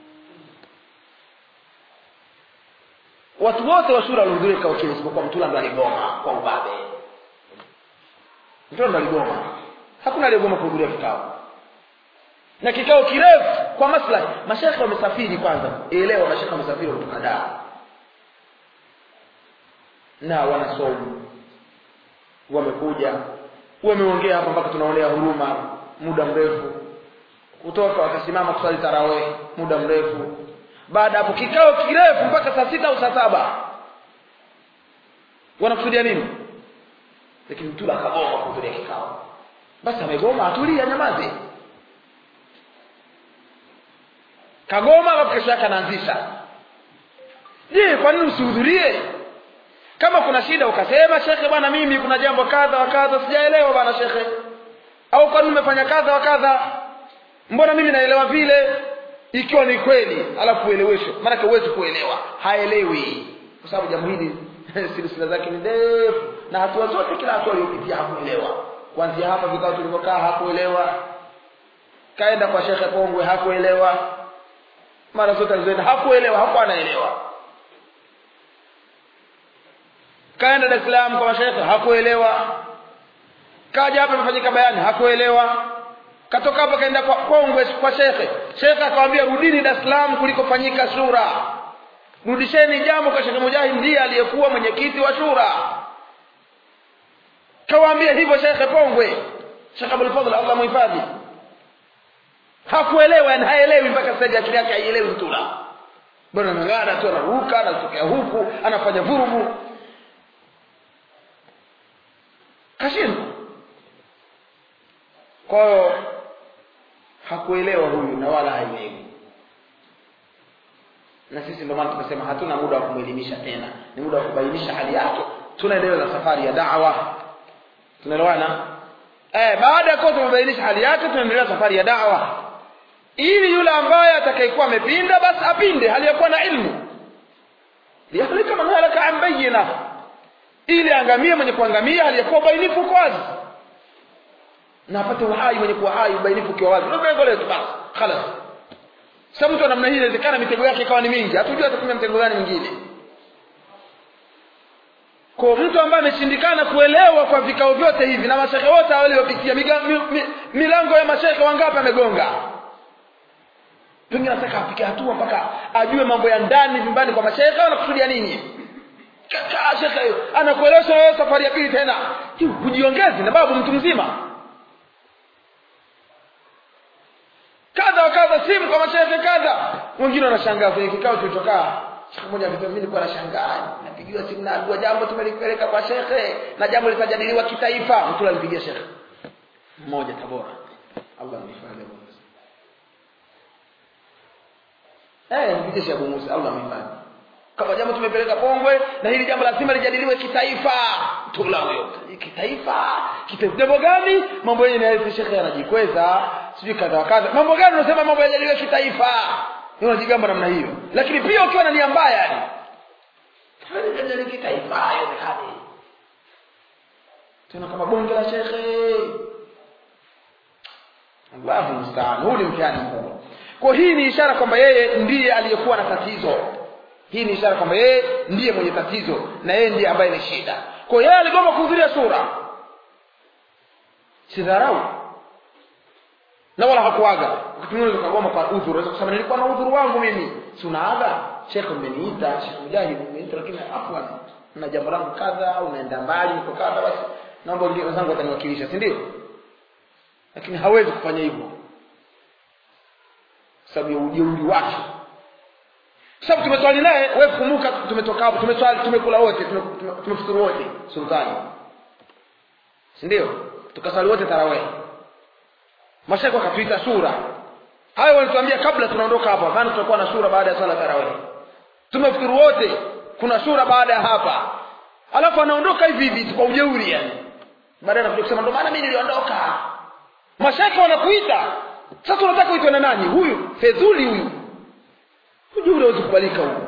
watu wote wa shura walihudhuria kikao kile isipokuwa mtula ndo aligoma kwa ubabe mtula ndo aligoma hakuna aliyegoma kuhudhuria kikao na kikao kirefu kwa maslahi mashekhe wamesafiri kwanza elewa mashekhe wamesafiri kutoka Dar na wanasomu wamekuja wameongea hapa mpaka tunaonea huruma muda mrefu kutoka wakasimama kusali tarawih muda mrefu baada hapo kikao kirefu mpaka saa sita au saa saba wanakusudia nini lakini mtula akagoma kuhudhuria kikao basi amegoma atulia nyamaze kagoma alafu kesho yake anaanzisha je kwa nini usihudhurie kama kuna shida ukasema shekhe bwana mimi kuna jambo kadha wa kadha sijaelewa bwana shekhe au kwa nini umefanya kadha wa kadha mbona mimi naelewa vile ikiwa ni kweli alafu ueleweshwe maanake huwezi kuelewa haelewi kwa sababu jambo hili silsila zake ni ndefu na hatua zote kila hatua aliyopitia hakuelewa kuanzia hapa vikao tulivyokaa hakuelewa kaenda kwa shekhe pongwe hakuelewa mara zote alizoenda hakuelewa hakuwa anaelewa kaenda Dar es Salaam kwa mashekhe hakuelewa kaja hapa imefanyika bayani hakuelewa katoka hapa kaenda kwa Kongwe kwa shekhe shekhe akamwambia rudini Dar es Salaam kulikofanyika shura rudisheni jambo kwa shekhe Mujahid ndiye aliyekuwa mwenyekiti wa shura kawaambia hivyo shekhe Pongwe Sheikh Abdul Fadhl Allah muhifadhi hakuelewa yani haelewi mpaka sasa akili yake haielewi mtula bwana anang'ana tu anaruka anatokea huku anafanya vurugu kashindwa kwa hiyo hakuelewa huyu na wala haelewi na sisi ndio maana tumesema hatuna muda wa kumwelimisha tena ni muda wa kubainisha hali yake tunaendelea na safari ya da'wa tunaelewana eh baada ya kuwa tumebainisha hali yake tunaendelea safari ya da'wa ili yule ambaye atakayekuwa amepinda basi apinde hali ya kuwa na ilmu liyahlika man halaka an bayyina ili angamie mwenye kuangamia hali ya kuwa bainifu kwa wazi na apate uhai mwenye kuwa hai ubainifu ukiwa wazi ndio lengo letu basi khalas sasa mtu wa namna hii inawezekana mitego yake ikawa ni mingi hatujui atatumia mtego gani mwingine kwa mtu ambaye ameshindikana kuelewa kwa vikao vyote hivi na mashehe wote waliopitia mi, mi, milango ya mashehe wangapi amegonga pengine anataka apike hatua mpaka ajue mambo ya ndani vyumbani kwa mashehe anakusudia nini shekhe anakuelesha wewe safari ya pili tena hujiongezi na babu mtu mzima kadha wa kadha simu kwa mashehe kadha wengine wanashangaa kwenye kikao tulichokaa siku moja akasema mimi nilikuwa nashangaa napigiwa simu na dua jambo tumelipeleka kwa shekhe na jambo litajadiliwa kitaifa mtu alimpigia shekhe mmoja Tabora Allah mhifadhi eh mpigie Sheikh Abu Musa Allah mhifadhi kama jambo tumepeleka Pongwe na hili jambo lazima lijadiliwe kitaifa tula huyo kitaifa kitaifa jambo gani mambo yenyewe na shekhe anajikweza sijui kadha kadha mambo gani unasema mambo yajadiliwe kitaifa unajigamba namna hiyo lakini pia ukiwa na nia mbaya yani hali kitaifa haiwezekani tena kama bonge la shekhe Allahu musta'an huu ni mtihani mkubwa kwa hii ni ishara kwamba yeye ndiye aliyekuwa na tatizo hii ni ishara kwamba yeye ndiye mwenye tatizo na yeye ndiye ambaye ni shida kwa yeye aligoma kuhudhuria sura sidharau na wala hakuaga wakati mwingine ukagoma kwa udhuru unaweza kusema nilikuwa na udhuru wangu mimi si unaaga shekhe umeniita shekhe mujahid umeniita lakini afwan na jambo langu kadha au naenda mbali niko kadha basi naomba wengine wenzangu wataniwakilisha si ndio lakini hawezi kufanya hivyo sababu ya ujeuri wake sababu tumeswali naye wewe kumbuka tumetoka hapo tumeswali tumekula wote tumefuturu wote sultani si ndio tukaswali wote tarawih mashaka wakatuita sura hayo walituambia kabla tunaondoka hapa kana tutakuwa na sura baada ya sala tarawih tumefuturu wote kuna sura baada ya hapa alafu anaondoka hivi hivi kwa ujeuri yani baadaye anakuja kusema ndio maana mimi niliondoka mashaka wanakuita sasa unataka uitwe na nani huyu fedhuli huyu ujeuri hauwezi kubalika huu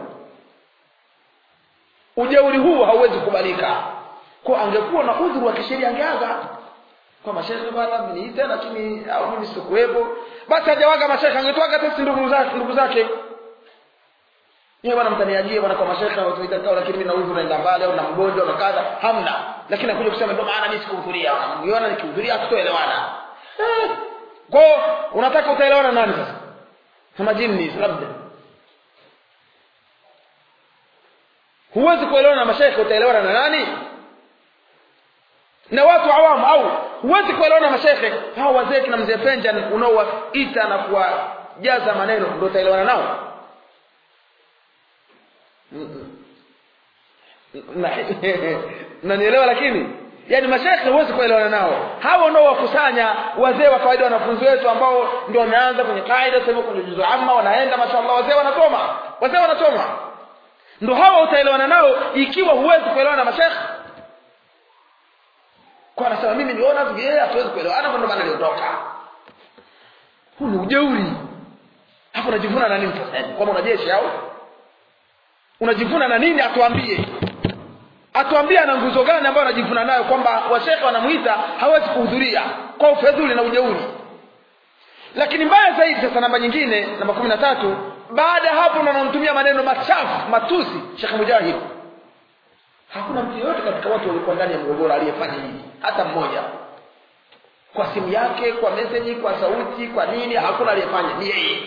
ujeuri huu hauwezi kubalika kwa angekuwa na udhuru wa kisheria angeaga kwa mashehe bwana ameniita lakini au mimi sikuwepo basi hajawaga mashehe angetwaga tesi ndugu zake ndugu zake yeye bwana mtaniajie bwana kwa mashehe watuita kao lakini mimi na udhuru naenda mbali au na mgonjwa na kadha hamna lakini anakuja kusema ndio maana mimi sikuhudhuria unamwona nikihudhuria hatutoelewana eh kwa unataka utaelewana nani sasa kama jini labda huwezi kuelewana na mashaikh utaelewana na nani na watu awamu au huwezi kuelewana na mashaikh hao wazee kina mzee Penjan unaowaita na kuwajaza maneno ndio utaelewana nao nanielewa lakini yaani mashekhe huwezi kuelewana nao hao ndio wakusanya wazee wa kawaida wanafunzi wetu ambao ndio wameanza kwenye kaida sasa kwenye juzu amma wanaenda mashallah wazee wanasoma wazee wanasoma ndio hawa utaelewana nao ikiwa huwezi kuelewana na mashekhe kwa anasema mimi niona vile hatuwezi kuelewana ndio maana niliondoka huu ni ujeuri hapo unajivuna na nini sasa kwamba una jeshi au unajivuna na nini atuambie atuambie ana nguzo gani ambayo anajivuna nayo kwamba washekhe wanamuita hawezi kuhudhuria kwa ufedhuli na ujeuri lakini mbaya zaidi sasa namba nyingine namba kumi na tatu baada ya hapo unamtumia maneno machafu matusi shekhe mujahid hakuna mtu yeyote katika watu walikuwa ndani ya mgogoro aliyefanya hivi hata mmoja kwa simu yake kwa meseji kwa sauti kwa nini hakuna aliyefanya ni yeye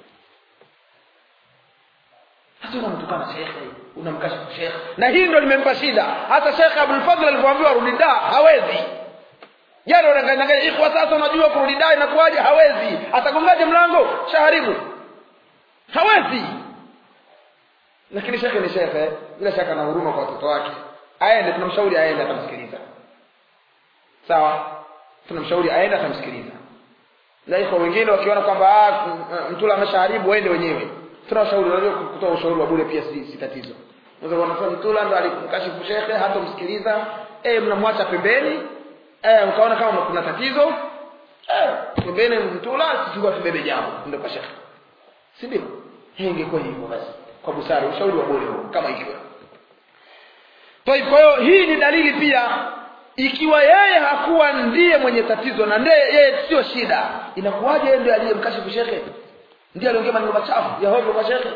hasa unamtukana shekhe unamkashifu shekhe na hii ndio limempa shida hata shekhe abulfadhl alivyoambiwa rudi da hawezi jana unanganyanganya ikhwa sasa unajua kurudi da inakuwaje hawezi atagongaje mlango shaharibu hawezi lakini shekhe ni shekhe bila shaka na huruma kwa watoto wake aende tunamshauri aende atamsikiliza sawa tunamshauri aende atamsikiliza na ikhwa wengine wakiona kwamba mtula ameshaharibu waende wenyewe tunawashauri unajua kutoa ushauri wa bure pia si, si tatizo unaweza kuona mtula ndo alimkashifu shekhe hata msikiliza eh mnamwacha pembeni eh mkaona kama kuna tatizo eh pembeni mtula sisi tubebe jambo ndio kwa shekhe si ndio hii ingekuwa hivyo basi kwa busara ushauri wa bure huo kama hivyo kwa hiyo hii ni dalili pia ikiwa yeye hakuwa ndiye mwenye tatizo na ndiye yeye sio shida inakuwaje yeye ndiye aliyemkashifu shekhe ndiye aliongea maneno machafu ya hovyo kwa shekhe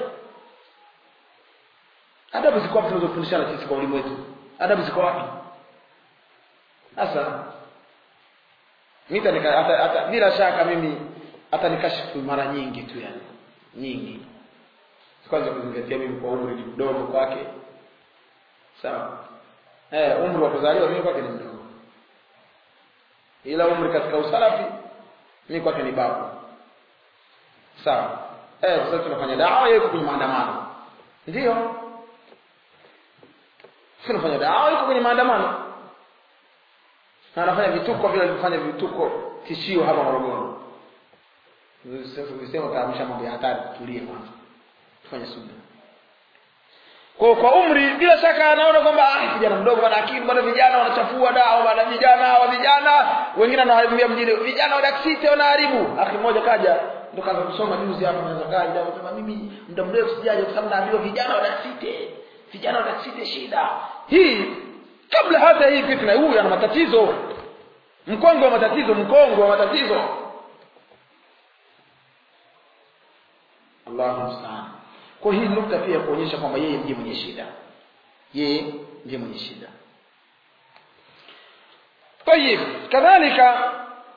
adabu ziko wapi tunazofundishana sisi kwa ulimu wetu adabu ziko wapi sasa mimi hata, hata bila shaka mimi hata nikashifu mara nyingi tu yani nyingi kwanza kuzingatia mimi kwa umri ni mdogo kwake sawa eh umri wa kuzaliwa mimi kwake ni mdogo ila umri katika usalafi mimi kwake ni babu sawa eh sasa tunafanya dawa yuko kwenye maandamano ndio tunafanya dawa yuko kwenye maandamano na anafanya vituko vile alivyofanya vituko tishio hapa Morogoro sasa ukisema utaamsha mambo ya hatari tulie kwanza tufanye subira kwa kwa umri bila shaka anaona kwamba ah kijana mdogo bana akili bado vijana wanachafua dawa bana vijana wa vijana wengine wanaharibia mjini vijana wa daksite wanaharibu akhi mmoja kaja ndo kaanza kusoma juzi hapa naweza kaja anasema mimi muda mrefu sijaje kwa sababu naambiwa vijana wa daksite vijana wa daksite shida hii kabla hata hii fitna huyu ana matatizo mkongo wa matatizo mkongo wa matatizo Allahu musta'an kwa hii nukta pia kuonyesha kwamba yeye ndiye mwenye shida yeye ndiye mwenye shida tayib kadhalika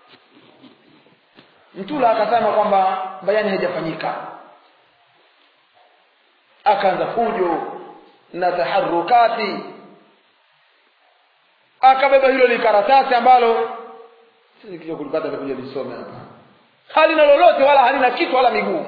mtula akasema kwamba bayani haijafanyika akaanza fujo na taharukati akabeba hilo likaratasi ambalo sisi kija kulipata kuja lisome hapa halina lolote wala halina kitu wala miguu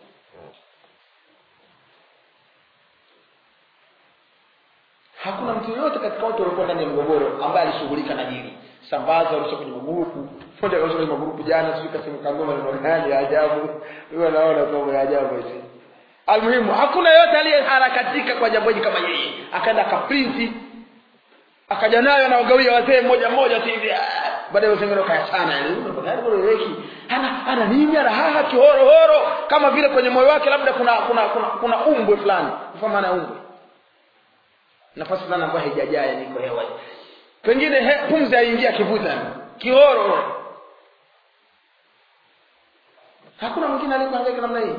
hakuna mtu yoyote katika watu waliokuwa ndani ya mgogoro ambaye alishughulika na hili sambaza walisha kwenye magrupu moja kaisha kwenye magrupu jana sijui kasema kangoma neno gani ya ajabu wewe naona mambo ya ajabu hizi almuhimu hakuna yoyote aliyeharakatika kwa jambo hili kama yeye akaenda akaprinti akaja nayo na wagawia wazee mmoja mmoja tu hivi baadaye wazee kayachana yani ana ana nini ana haha kihoro horo kama vile kwenye moyo wake labda kuna kuna kuna, kuna umbwe fulani kwa maana umbwe nafasi fulani ambayo haijajaa yani iko hewa pengine he, pumzi haingia kivuta kihoro hakuna mwingine aliyekuhangaika namna hii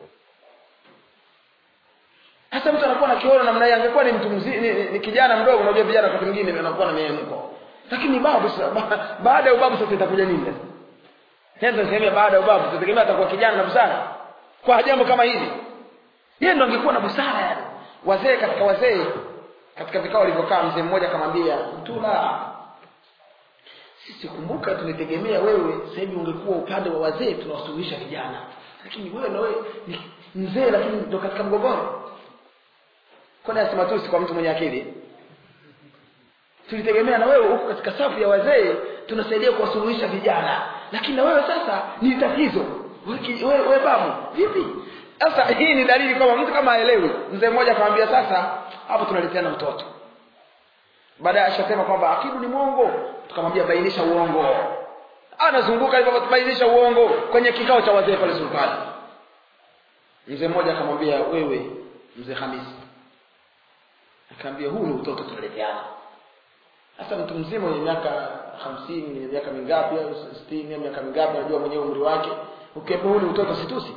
hata mtu anakuwa na kioro namna hii angekuwa ni mtu mzima ni, ni, ni kijana mdogo unajua vijana wakati mwingine anakuwa na miemko lakini babu ba, baada ya ubabu sasa itakuja nini sasa nenda sehemu baada ya ubabu tutategemea atakuwa kijana na busara kwa jambo kama hili yeye ndo angekuwa na busara yani wazee katika wazee katika vikao walivyokaa mzee mmoja akamwambia mtula sisi kumbuka tumetegemea wewe sasa hivi ungekuwa upande wa wazee tunawasuluhisha vijana lakini wewe na wewe ni mzee lakini ndo katika mgogoro kwani asema tu kwa mtu mwenye akili tulitegemea na wewe huko katika safu ya wazee tunasaidia kuwasuluhisha vijana lakini na wewe sasa ni tatizo wewe we, babu vipi sasa hii ni dalili kwamba mtu kama haelewi mzee mmoja akamwambia sasa hapo tunaleteana mtoto baadaye ashasema kwamba akidu ni mwongo tukamwambia bainisha uongo anazunguka hivyo bainisha uongo kwenye kikao cha wazee pale sultani mzee mmoja akamwambia wewe mzee hamisi akaambia huu ni utoto tunaleteana sasa mtu mzima mwenye miaka hamsini mwenye miaka mingapi au sitini au miaka mingapi anajua mwenyewe umri wake ukiambia huu ni utoto situsi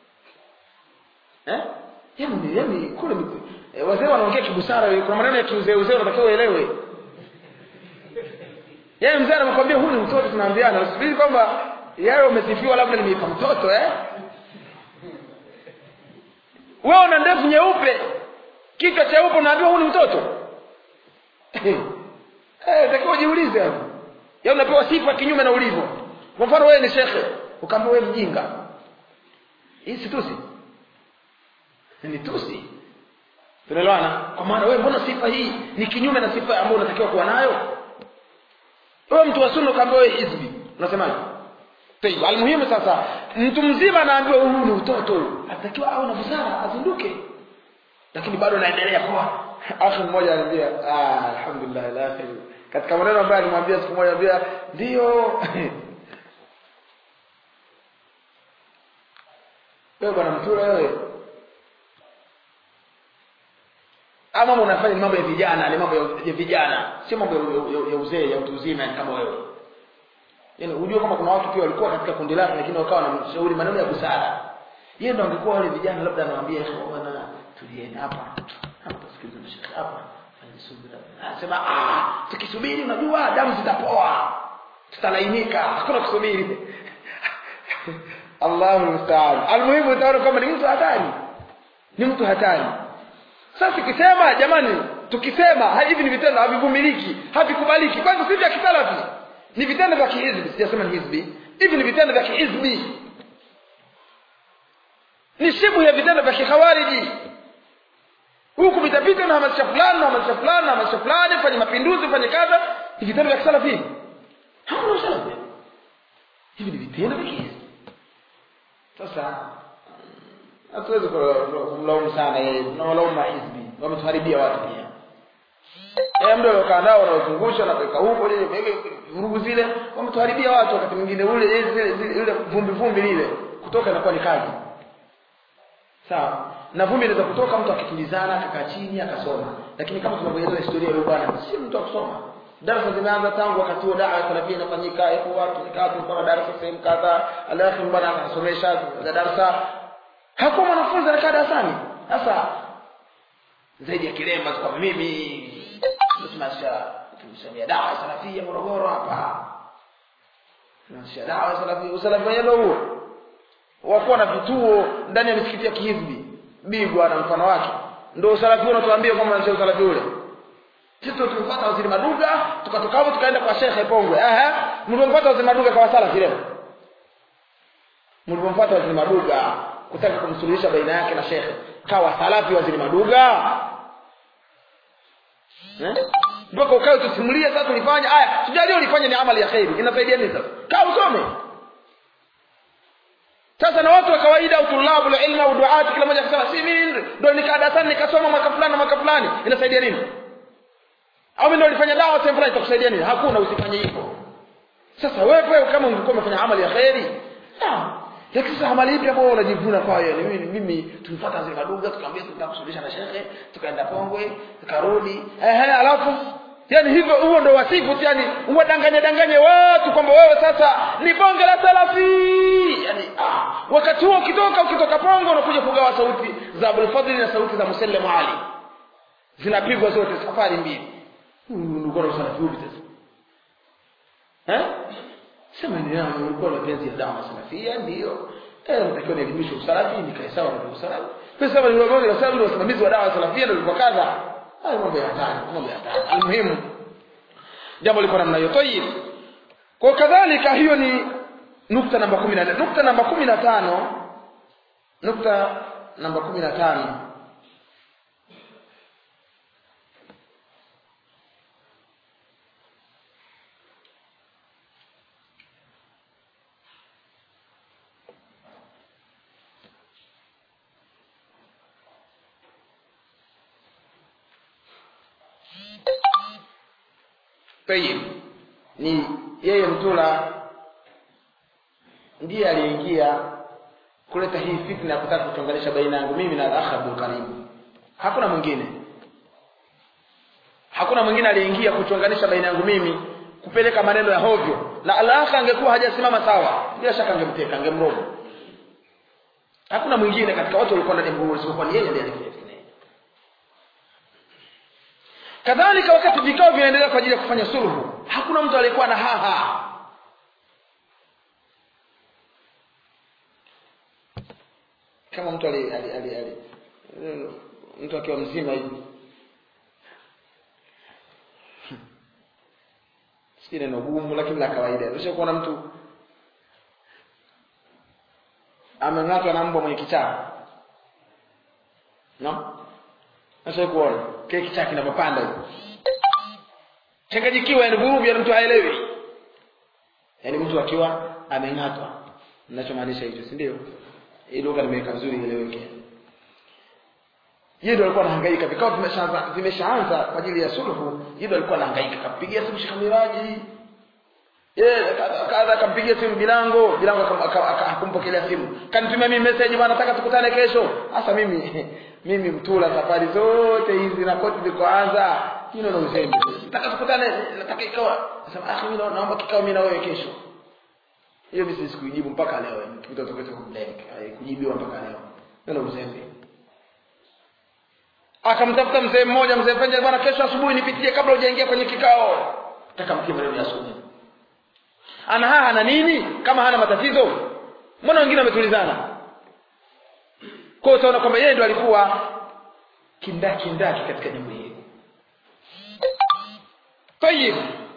eh yani yani kule e, wazee wanaongea kibusara kuna maneno ya kiuzee uzee unatakiwa uelewe yaani mzee anakwambia huu ni mtoto tunaambiana usifiri kwamba yawe umesifiwa labda nimeipa mtoto eh wewe una ndevu nyeupe kichwa cheupe unaambiwa huu ni mtoto eh takiwa ujiulize hapo ya unapewa sifa kinyume na ulivyo kwa mfano wewe ni shekhe ukaambiwa wewe mjinga hii si tusi ni tusi tunaelewana kwa maana wewe mbona sifa hii ni kinyume na sifa ambayo unatakiwa kuwa nayo wewe mtu wa sunna ukaambiwa wewe hizbi unasemaje Tayib, almuhimu sasa mtu mzima anaambiwa huu ni utoto atakiwa awe na busara azinduke lakini bado naendelea kuwa akhi mmoja anambia ah alhamdulillah la khair katika maneno ambayo alimwambia siku moja anambia ndio wewe bwana mtura wewe ama mambo unafanya ni mambo ya vijana ni mambo ya vijana sio mambo ya, ya, ya uzee ya utu uzima kama wewe yaani unajua kama kuna watu pia walikuwa katika kundi lake lakini wakawa wanamshauri maneno ya busara yeye ndo angekuwa wale vijana labda anawaambia bwana tulieni hapa hapa tusikilize na shekhi hapa fanye subira anasema ah tukisubiri unajua damu zitapoa tutalainika hakuna kusubiri Allahu musta'an almuhimu utaona kama ni mtu hatari ni mtu hatari sasa tukisema jamani tukisema hivi ni vitendo havivumiliki havikubaliki kwanza si vya kisalafi ni vitendo vya kihizbi sijasema ni hizbi hivi ni vitendo vya kihizbi ni shibu ya vitendo vya kikhawariji huku vitapita na hamasisha fulani na hamasisha fulani na hamasisha fulani fanye mapinduzi fanye kadha ni vitendo vya kisalafi hamna usalafi hivi ni vitendo vya kihizbi sasa hatuwezi kumlaumu sana yeye tunawalaumu mahizbi wametuharibia watu pia Eh mdo aliokaa nao wanaozungusha na kuweka huko ile vurugu zile wametuharibia watu wakati mwingine ule zile zile vumbi vumbi lile kutoka inakuwa ni kazi sawa na vumbi inaweza kutoka mtu akitulizana akakaa chini akasoma lakini kama tunavyoeleza historia ile bwana si mtu akusoma darasa zimeanza tangu wakati huo dawa salafia inafanyika ipo watu nikaa tulikuwa na darasa sehemu kadhaa alafu bwana anasomesha darasa hakuwa mwanafunzi anakaa darasani sasa zaidi ya kilemba kwa mimi tunasimamisha tumshamia dawa ya salafia Morogoro hapa tunashia dawa ya salafia usalafi wenyewe huo wakuwa na vituo ndani ya misikiti ya kihizbi bigwa na mfano wake ndio usalafi unatuambia kwamba ndio usalafi ule sisi tulimpata waziri Maduga tukatoka hapo tukaenda kwa Sheikh Pongwe ehe mlimpata waziri Maduga kwa salafi leo mlimpata waziri Maduga kutaka kumsuluhisha baina yake na Sheikh kawa salafi waziri Maduga mpaka eh? ukae tusimulie sasa tulifanya aya tujalie ulifanya ni amali ya khairi inasaidia nini sasa kaa usome sasa na watu wa kawaida au tulabu la ilmu au duati kila mmoja akasema si mimi ndio nikaa darasani nikasoma mwaka fulani na mwaka fulani inasaidia nini au mimi ndio nilifanya dawa sehemu fulani itakusaidia nini hakuna usifanye hivyo sasa wewe kama ungekuwa umefanya amali ya khairi sawa lakini sasa amali ipi ambayo unajivuna kwayo ni mimi mimi tulifuata zile maduga tukamwambia tunataka kusuluhisha na shekhe tukaenda Pongwe tukarudi ehe alafu yani hivyo huo ndo wasifu yani uwadanganye danganye watu kwamba wewe sasa ni bonge la salafi yani ah, wakati huo ukitoka ukitoka Pongwe unakuja kugawa sauti za Abdul Fadhil na sauti za Musallam Ali zinapigwa zote safari mbili ulikuwa na usalafi upi sasa eh sema ni nani ulikuwa na penzi ya dawa salafia ndio eh natakiwa nielimishe usalafi nikae sawa na usalafi kwa sababu ni wagonjwa kwa sababu wasimamizi wa dawa salafia ndio ilikuwa kadha hayo mambo ya hatari mambo ya hatari almuhimu jambo liko namna hiyo tayib kwa kadhalika hiyo ni nukta namba 14 nukta namba 15 nukta namba 15 tayib ni yeye mtula ndiye aliyeingia kuleta hii fitna ya kutaka kuchonganisha baina yangu mimi na akha Abdul Karim hakuna mwingine hakuna mwingine aliyeingia kuchonganisha baina yangu mimi kupeleka maneno ya hovyo na alaka angekuwa hajasimama sawa bila shaka angemteka angemroga hakuna mwingine katika watu walikuwa ndani ya mgogoro isipokuwa ni yeye ndiye alifanya fitna kadhalika wakati vikao vinaendelea kwa ajili ya kufanya sulhu hakuna mtu aliyekuwa na haha kama mtu ali, ali, ali, ali mtu akiwa mzima hivi si neno gumu lakini la kawaida usha kuona mtu ameng'atwa na mbwa mwenye kichaa no sasa kuona kile kichaa kinapopanda hivi changanyikiwa yani vurugu yani mtu haelewi yani mtu akiwa ameng'atwa ninachomaanisha hicho si ndio hii lugha nimeweka vizuri ileweke yeye ndo alikuwa anahangaika vikao vimeshaanza vimeshaanza kwa ajili ya sulhu yeye ndo alikuwa anahangaika kampigia simu Sheikh Miraji yeye kadha akampigia simu Bilango Bilango akampokelea simu kanitumia mimi message bwana nataka tukutane kesho hasa mimi mimi mtula safari zote hizi na koti zikoanza hilo ndo uzembe nataka tukutane nataka ikawa nasema akhi mimi naomba kikao mimi na wewe kesho hiyo mimi sikujibu mpaka leo nikipita tokea kumlenga kujibiwa mpaka leo ndio uzembe akamtafuta mzee mmoja mzee Fenja bwana kesho asubuhi nipitie kabla hujaingia kwenye kikao nataka mkie maneno ya asubuhi ana haha na nini kama hana matatizo mbona wengine wametulizana kwa hiyo utaona kwamba yeye ndo alikuwa kindaki ndaki katika jambo hili tayib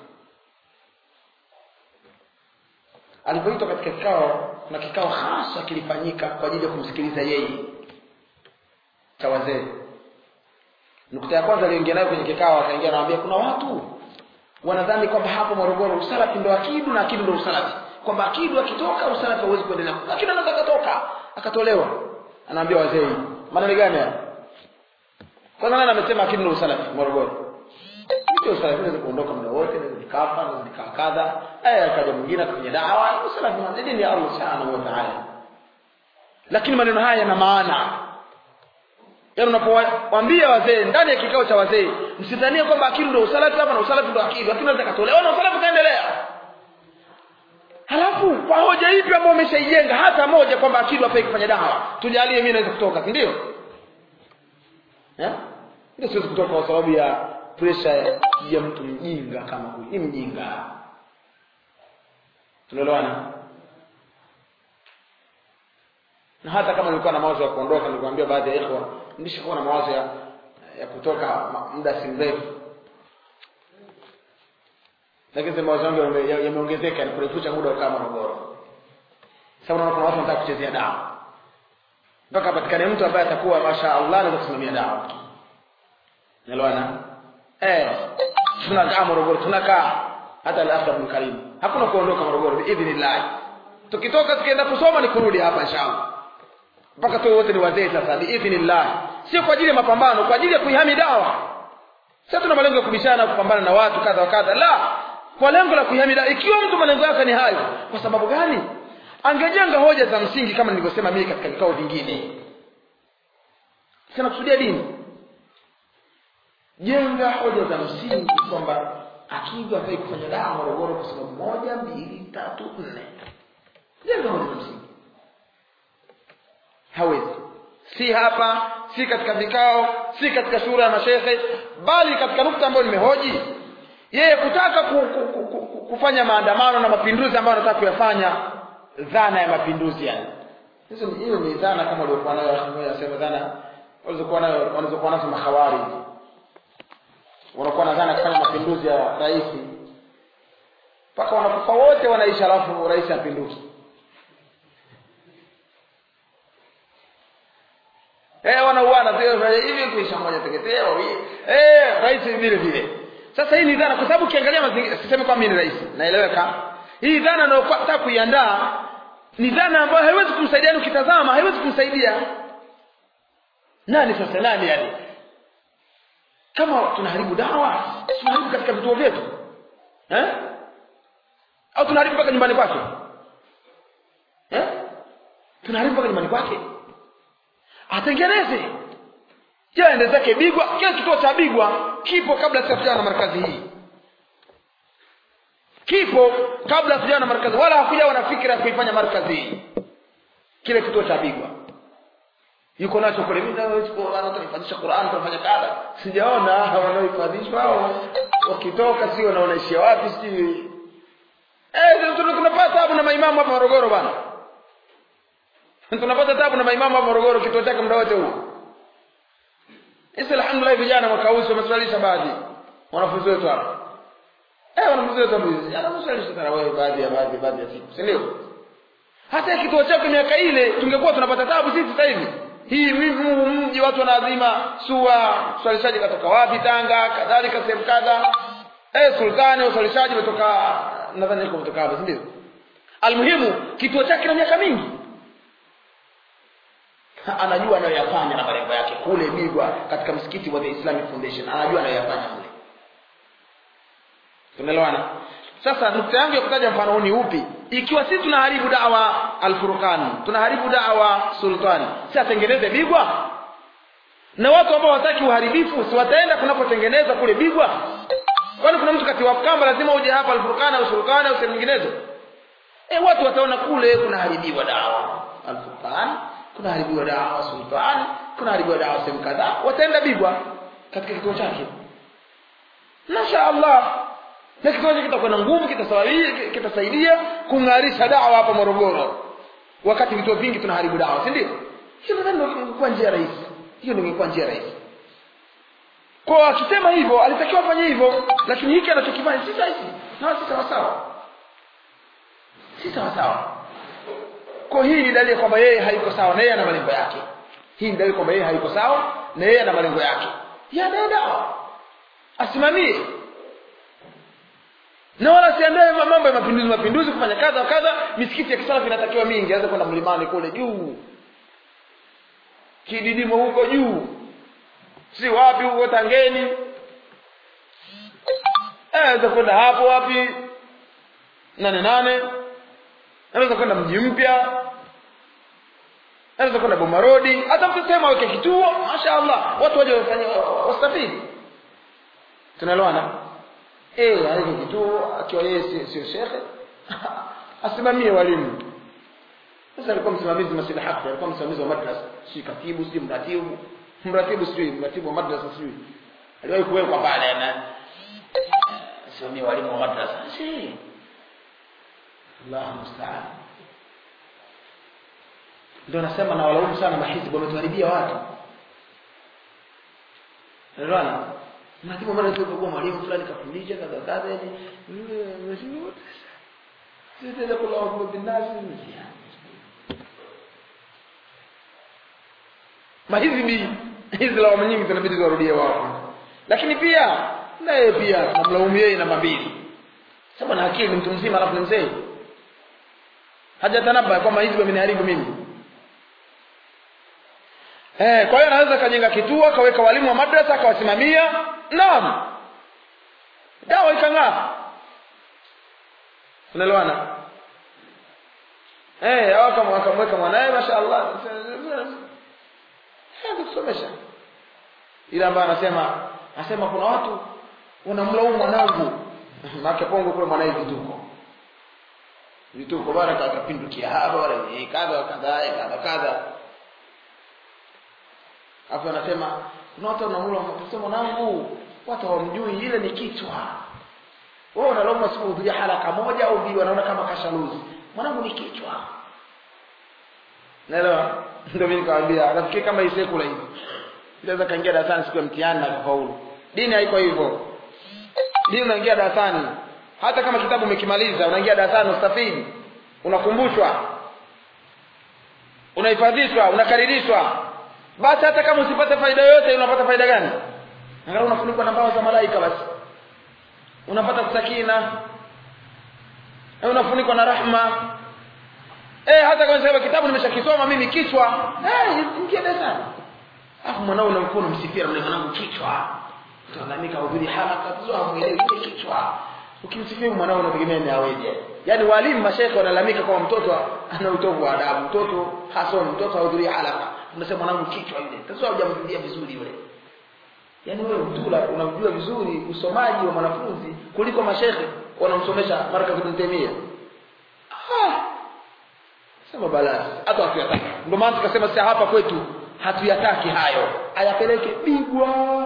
alipoitwa katika kikao na kikao hasa kilifanyika kwa ajili ya kumsikiliza yeye cha wazee nukta ya kwanza aliingia nayo kwenye kikao akaingia anamwambia kuna watu wanadhani kwamba hapo Morogoro usalafi ndo akidu na akidu ndo usalafi kwamba akidu akitoka usalafi hauwezi kuendelea lakini anaweza akatoka akatolewa anaambia wazee maneno gani haya kwanza nani amesema akidu ndo usalafi Morogoro ndio usalafi unaweza kuondoka muda wote naweza nikafa naweza nikaa kadha aya akaja mwingine akafanya dawa usalafi ni dini ya Allah subhanahu wa ta'ala lakini maneno haya yana maana yaani unapowaambia wazee ndani ya kikao cha wazee msidhanie kwamba akili ndio usalafi hapa na usalafi ndio akili akili inaweza katolewa na usalafi kaendelea halafu kwa hoja ipi ambayo umeshaijenga hata moja kwamba akili hafai kufanya dawa tujalie mimi naweza kutoka si ndio eh ndio siwezi kutoka kwa sababu ya pressure ya mtu mjinga kama huyu ni mjinga tunaelewana na hata kama nilikuwa na mawazo ya kuondoka nilikwambia baadhi ya ikhwa nilishakuwa na mawazo ya, ya kutoka muda si mrefu lakini sema mawazo yangu yameongezeka ni kurefusha muda wa kama Morogoro sasa unaona kuna watu wanataka kuchezea dawa mpaka patikane mtu ambaye atakuwa masha Allah anaweza kusimamia dawa unaelewana eh tunakaa Morogoro tunakaa hata al-akhir bin Karim hakuna kuondoka Morogoro biidhnillah tukitoka tukienda kusoma ni kurudi hapa inshallah mpaka tu wote ni wazee sasa biidhnillah sio kwa ajili ya mapambano kwa ajili ya kuihami dawa sasa tuna malengo ya kubishana kupambana na watu kadha wa kadha la kwa lengo la kuihami dawa ikiwa mtu malengo yake ni hayo kwa sababu gani angejenga hoja za msingi kama nilivyosema mimi katika vikao vingine sina kusudia dini jenga hoja za msingi kwamba akija afai kufanya dawa Morogoro kwa sababu moja mbili tatu nne jenga hoja za msingi hawezi si hapa si katika vikao si katika shura ya mashehe bali katika nukta ambayo nimehoji yeye kutaka ku, ku, ku, ku, kufanya maandamano na mapinduzi ambayo anataka kuyafanya dhana ya mapinduzi yani hizo hiyo ni dhana kama waliokuwa nayo anasema dhana walizokuwa nayo walizokuwa nazo mahawari wanakuwa na dhana kufanya mapinduzi ya rais mpaka wanakufa wote wanaishi alafu rais apinduzi eh wanauana hivi kuisha moja teketea wawili eh rais vile vile sasa hii ni dhana kwa sababu ukiangalia mazingira sisemi kwamba mimi ni rais naeleweka hii dhana unayotaka kuiandaa ni dhana ambayo haiwezi kumsaidia ukitazama haiwezi kumsaidia nani sasa nani yani kama tunaharibu dawa tunaharibu katika vituo vyetu eh au tunaharibu mpaka nyumbani kwake eh tunaharibu mpaka nyumbani kwake atengeneze je ende zake bigwa kile kituo cha bigwa kipo kabla sijafiana na markazi hii kipo kabla sijawa na markazi wala hakujawa na fikra ya kuifanya markazi hii kile kituo cha bigwa yuko nacho kule mimi tunahifadhisha Qur'an tunafanya kadha sijaona wanaohifadhishwa hao wakitoka sio wanaonaishia wapi sijui eh tunapata tabu na maimamu hapa Morogoro bana tunapata tabu na maimamu hapa Morogoro kituo chake muda wote huo Isi alhamdulillah vijana mwaka huu wameswalisha baadhi wanafunzi wetu hapa eh wanafunzi wetu hapa jana wameswalisha tarawih baadhi ya baadhi baadhi ya siku si ndio hata kituo chake miaka ile tungekuwa tunapata tabu sisi sasa hivi hii mji watu wanaadhima sua uswalishaji katoka wapi Tanga kadhalika sehemu kadha eh sultani uswalishaji umetoka nadhani yuko kutoka hapa ndio almuhimu kituo chake na miaka mingi anajua anayoyafanya na malengo yake kule Bigwa katika msikiti wa The Islamic Foundation anajua anayoyafanya kule tunaelewana sasa nukta yangu ya kutaja mfano huu ni upi ikiwa sisi tunaharibu dawa al-Furqan tunaharibu dawa sultani si atengeneze bigwa na watu ambao wataki uharibifu si wataenda kunapotengeneza kule bigwa kwani kuna mtu kati wa kamba lazima uje hapa al-Furqan au sultani au sehemu nyinginezo eh watu wataona kule kunaharibiwa dawa al-Furqan kunaharibiwa dawa sultani kunaharibiwa dawa sehemu kadhaa wataenda bigwa katika kituo chake Masha Allah na kituo chake kitakuwa na nguvu kitasaidia kitasaidia kung'arisha dawa hapa Morogoro wakati vituo vingi tunaharibu dawa si ndio hiyo ndio ingekuwa njia rahisi hiyo ndio ingekuwa njia rahisi kwa akisema hivyo alitakiwa afanye hivyo lakini hiki anachokifanya si sahihi na si sawa sawa si sawa sawa kwa hii ni dalili kwamba yeye hayuko sawa na yeye ana malengo yake hii ni dalili kwamba yeye hayuko sawa na yeye ana malengo yake ya dawa asimamie na wala siandae mambo ya mapinduzi mapinduzi kufanya kadha kadha misikiti ya kisalafi inatakiwa mingi aweze kwenda mlimani kule juu kididimo huko juu si wapi huko tangeni aweza kwenda hapo wapi nane nane anaweza kwenda mji mpya anaweza kwenda bomarodi hata mtu sema aweke kituo mashaallah watu waje wafanye wastafidi tunaelewana eh aweke kituo akiwa yeye sio shekhe asimamie walimu sasa alikuwa msimamizi masjid haki alikuwa msimamizi wa madrasa si katibu si mratibu mratibu si mratibu wa madrasa si aliwahi kuwekwa pale na simamia walimu wa madrasa si Allah musta'an ndio nasema na walaumu sana mahizbu wametuharibia watu Unaona? Mratibu mara tu kwa mwalimu fulani kafundisha kadha kadha yani mheshimiwa sisi kula kwa binafsi mahizbi hizi lawama nyingi zinabidi ziwarudie wao lakini pia naye pia namlaumu yeye namba mbili sema na akili mtu mzima alafu ni mzee hajatanaba kwamba hizi wameniharibu mimi eh kwa hiyo anaweza kajenga kituo akaweka walimu wa madrasa akawasimamia naam dawa ikang'aa unaelewana eh au kama akamweka mwanae mashaallah eh kusomesha ila ambaye anasema anasema kuna watu wanamlaumu mwanangu maana pongo kule mwanae vituko vituko bwana kakapindukia hapa wala kadha kadha kadha kadha afu anasema kuna watu wanamula mtasema mwanangu watu hawamjui ile ni kichwa wewe unaloma siku hudhuria haraka moja au mbili wanaona kama kashaluzi mwanangu ni kichwa naelewa ndio mimi nikamwambia nafikiri kama hii sekula hivi inaweza kaingia darasani siku ya mtihani na kufaulu dini haiko hivyo dini unaingia darasani hata kama kitabu umekimaliza unaingia darasani ustafidi unakumbushwa unahifadhishwa unakaririshwa basi hata kama usipate faida yoyote unapata faida gani angalau unafunikwa na mbawa za malaika basi unapata sakina eh unafunikwa na rahma eh hata kama sema kitabu nimeshakisoma mimi kichwa eh ingia darasani afu mwanao unamkuwa unamsifia na mwanangu kichwa tunalamika hudhuri halaka tu hamuelewi kichwa ukimsifia mwanao unategemea ni aweje yaani walimu mashaikh wanalalamika kwamba mtoto ana utovu wa adabu mtoto hasomi mtoto hahudhurii halaka unasema mwanangu kichwa yule sasa hujamjulia vizuri yule yaani wewe mtula unamjua vizuri usomaji wa mwanafunzi kuliko mashekhe wanamsomesha marka ibn Taimia ah sema balaa hata hatuyataki ndio maana tukasema sasa hapa kwetu hatuyataki hayo ayapeleke bigwa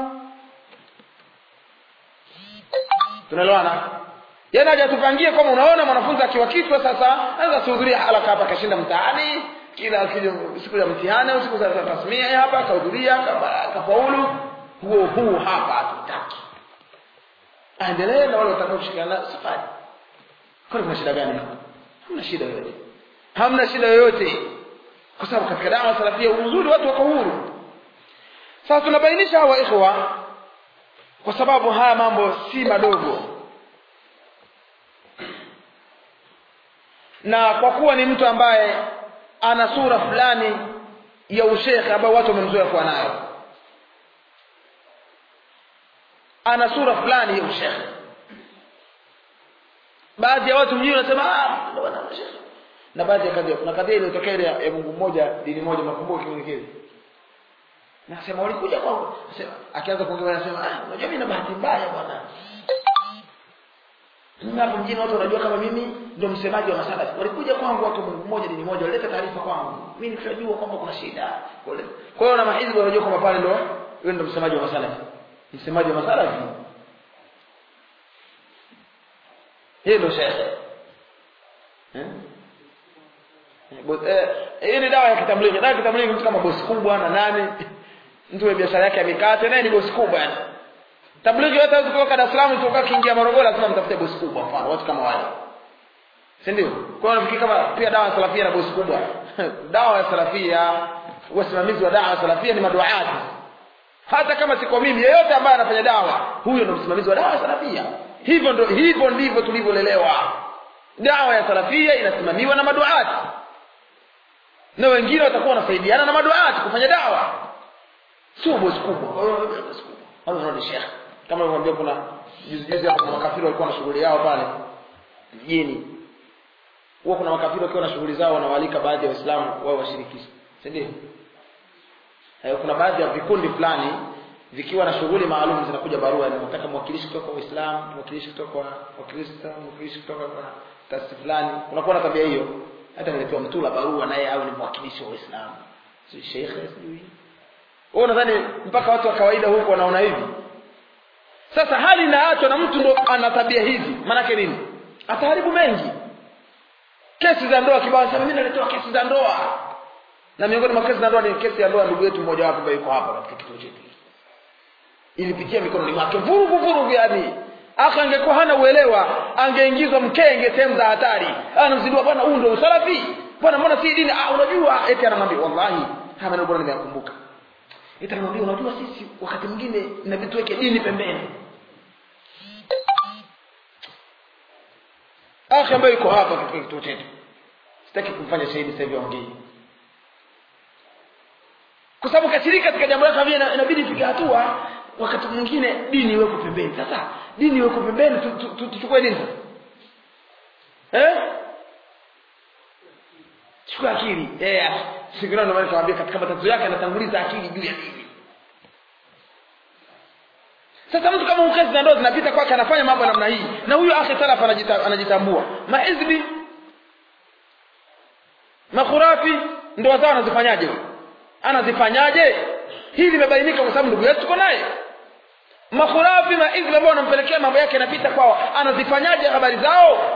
tunaelewana yaani aje tupangie kama unaona mwanafunzi akiwa kichwa sasa anaweza kuhudhuria halaka hapa kashinda mtaani kila siku ya mtihani au siku za tasmia hapa akahudhuria akafaulu huo huu hapa hatutaki aendelee na wale watakao kushirikiana nayo safari kwani kuna shida gani hapa hamna shida yoyote hamna shida yoyote kwa sababu katika dawa salafia uzuri watu wako huru sasa tunabainisha hawa ikhwa kwa sababu haya mambo si madogo na kwa kuwa ni mtu ambaye ana sura fulani ya ushekhe ambayo watu wamemzoea kuwa nayo ana sura fulani ya ushekhe baadhi ya watu mjini wanasema ah ndio bwana shekhe na baadhi ya kadhia kuna kadhia iliyotokea ile ya Mungu mmoja dini moja makumbuko kimwelekezi nasema walikuja kwangu nasema akianza kuongea anasema ah unajua mimi na bahati mbaya bwana mimi hapo mjini watu wanajua kama mimi ndio msemaji wa masala walikuja kwangu watu Mungu mmoja dini moja walileta taarifa kwangu mimi nikajua kwamba kuna shida kwa hiyo na mahizbi wanajua kwamba pale ndio wewe ndio msemaji wa masala msemaji wa masala hiyo ndio shekhe eh hii ni dawa ya kitamlighi dawa ya kitamlighi mtu kama bosi kubwa na nani mtu wa biashara yake ya mikate naye ni bosi kubwa yani tablighi yote hawezi kutoka Dar es Salaam kutoka kiingia Morogoro lazima mtafute bosi kubwa mfano watu kama wale si ndio kwa hiyo nafikiri kama pia dawa ya salafia na bosi kubwa dawa ya salafia wasimamizi wa dawa ya salafia ni maduaati hata kama siko mimi yeyote ambaye anafanya dawa huyo ndio msimamizi wa dawa ya salafia hivyo ndio hivyo ndivyo tulivyolelewa dawa ya salafia inasimamiwa na maduaati na wengine watakuwa wanasaidiana na maduaati kufanya dawa sio bosi kubwa bosi kubwa wala unaona shekhe kama nilivyokuambia kuna juzi juzi hapo kuna makafiri walikuwa na shughuli yao pale mjini huwa kuna makafiri wakiwa na shughuli zao wanawalika baadhi ya waislamu wao washirikishe si ndio eh, kuna baadhi ya vikundi fulani vikiwa na shughuli maalum zinakuja barua nataka mwakilishi kutoka kwa Uislamu mwakilishi kutoka kwa Wakristo mwakilishi kutoka kwa taasisi fulani unakuwa na tabia hiyo hata niletewa mtula barua naye awe ni mwakilishi wa Uislamu si shekhe sijui wewe unadhani mpaka watu wa kawaida huko wanaona hivi sasa hali inaachwa na mtu ndo ana tabia hizi maanake nini ataharibu mengi kesi za ndoa kibao sema mimi naletewa kesi za ndoa na miongoni mwa kesi za ndoa ni kesi ya ndoa ndugu yetu mmoja wapo ambaye yuko hapa katika kituo chetu ilipitia mikononi mwake vurugu vurugu yani aka angekuwa hana uelewa angeingizwa mkenge sehemu za hatari anamzindua bwana huu ndio usalafi bwana mbona si dini ah unajua eti anamwambia wallahi haya maneno bwana nimeyakumbuka eti anamwambia unajua sisi wakati mwingine inabidi tuweke dini pembeni akhi ambaye yuko hapa katika kituo chetu sitaki kumfanya shahidi sasa hivi aongee kwa sababu kashiriki katika jambo lake vile inabidi ifike hatua wakati mwingine dini iwekwe pembeni sasa dini iwekwe pembeni tuchukue nini sasa eh chukua akili eh siku ndio maana nikamwambia katika matatizo yake anatanguliza akili juu ya dini sasa mtu kama ukezi na ndoa zinapita kwake anafanya mambo namna hii na huyo akhi salaf anajita, anajitambua mahizbi makhurafi ndoa zao anazifanyaje anazifanyaje hili limebainika kwa sababu ndugu yetu tuko naye makhurafi maizli ambao wanampelekea mambo yake yanapita kwao anazifanyaje habari zao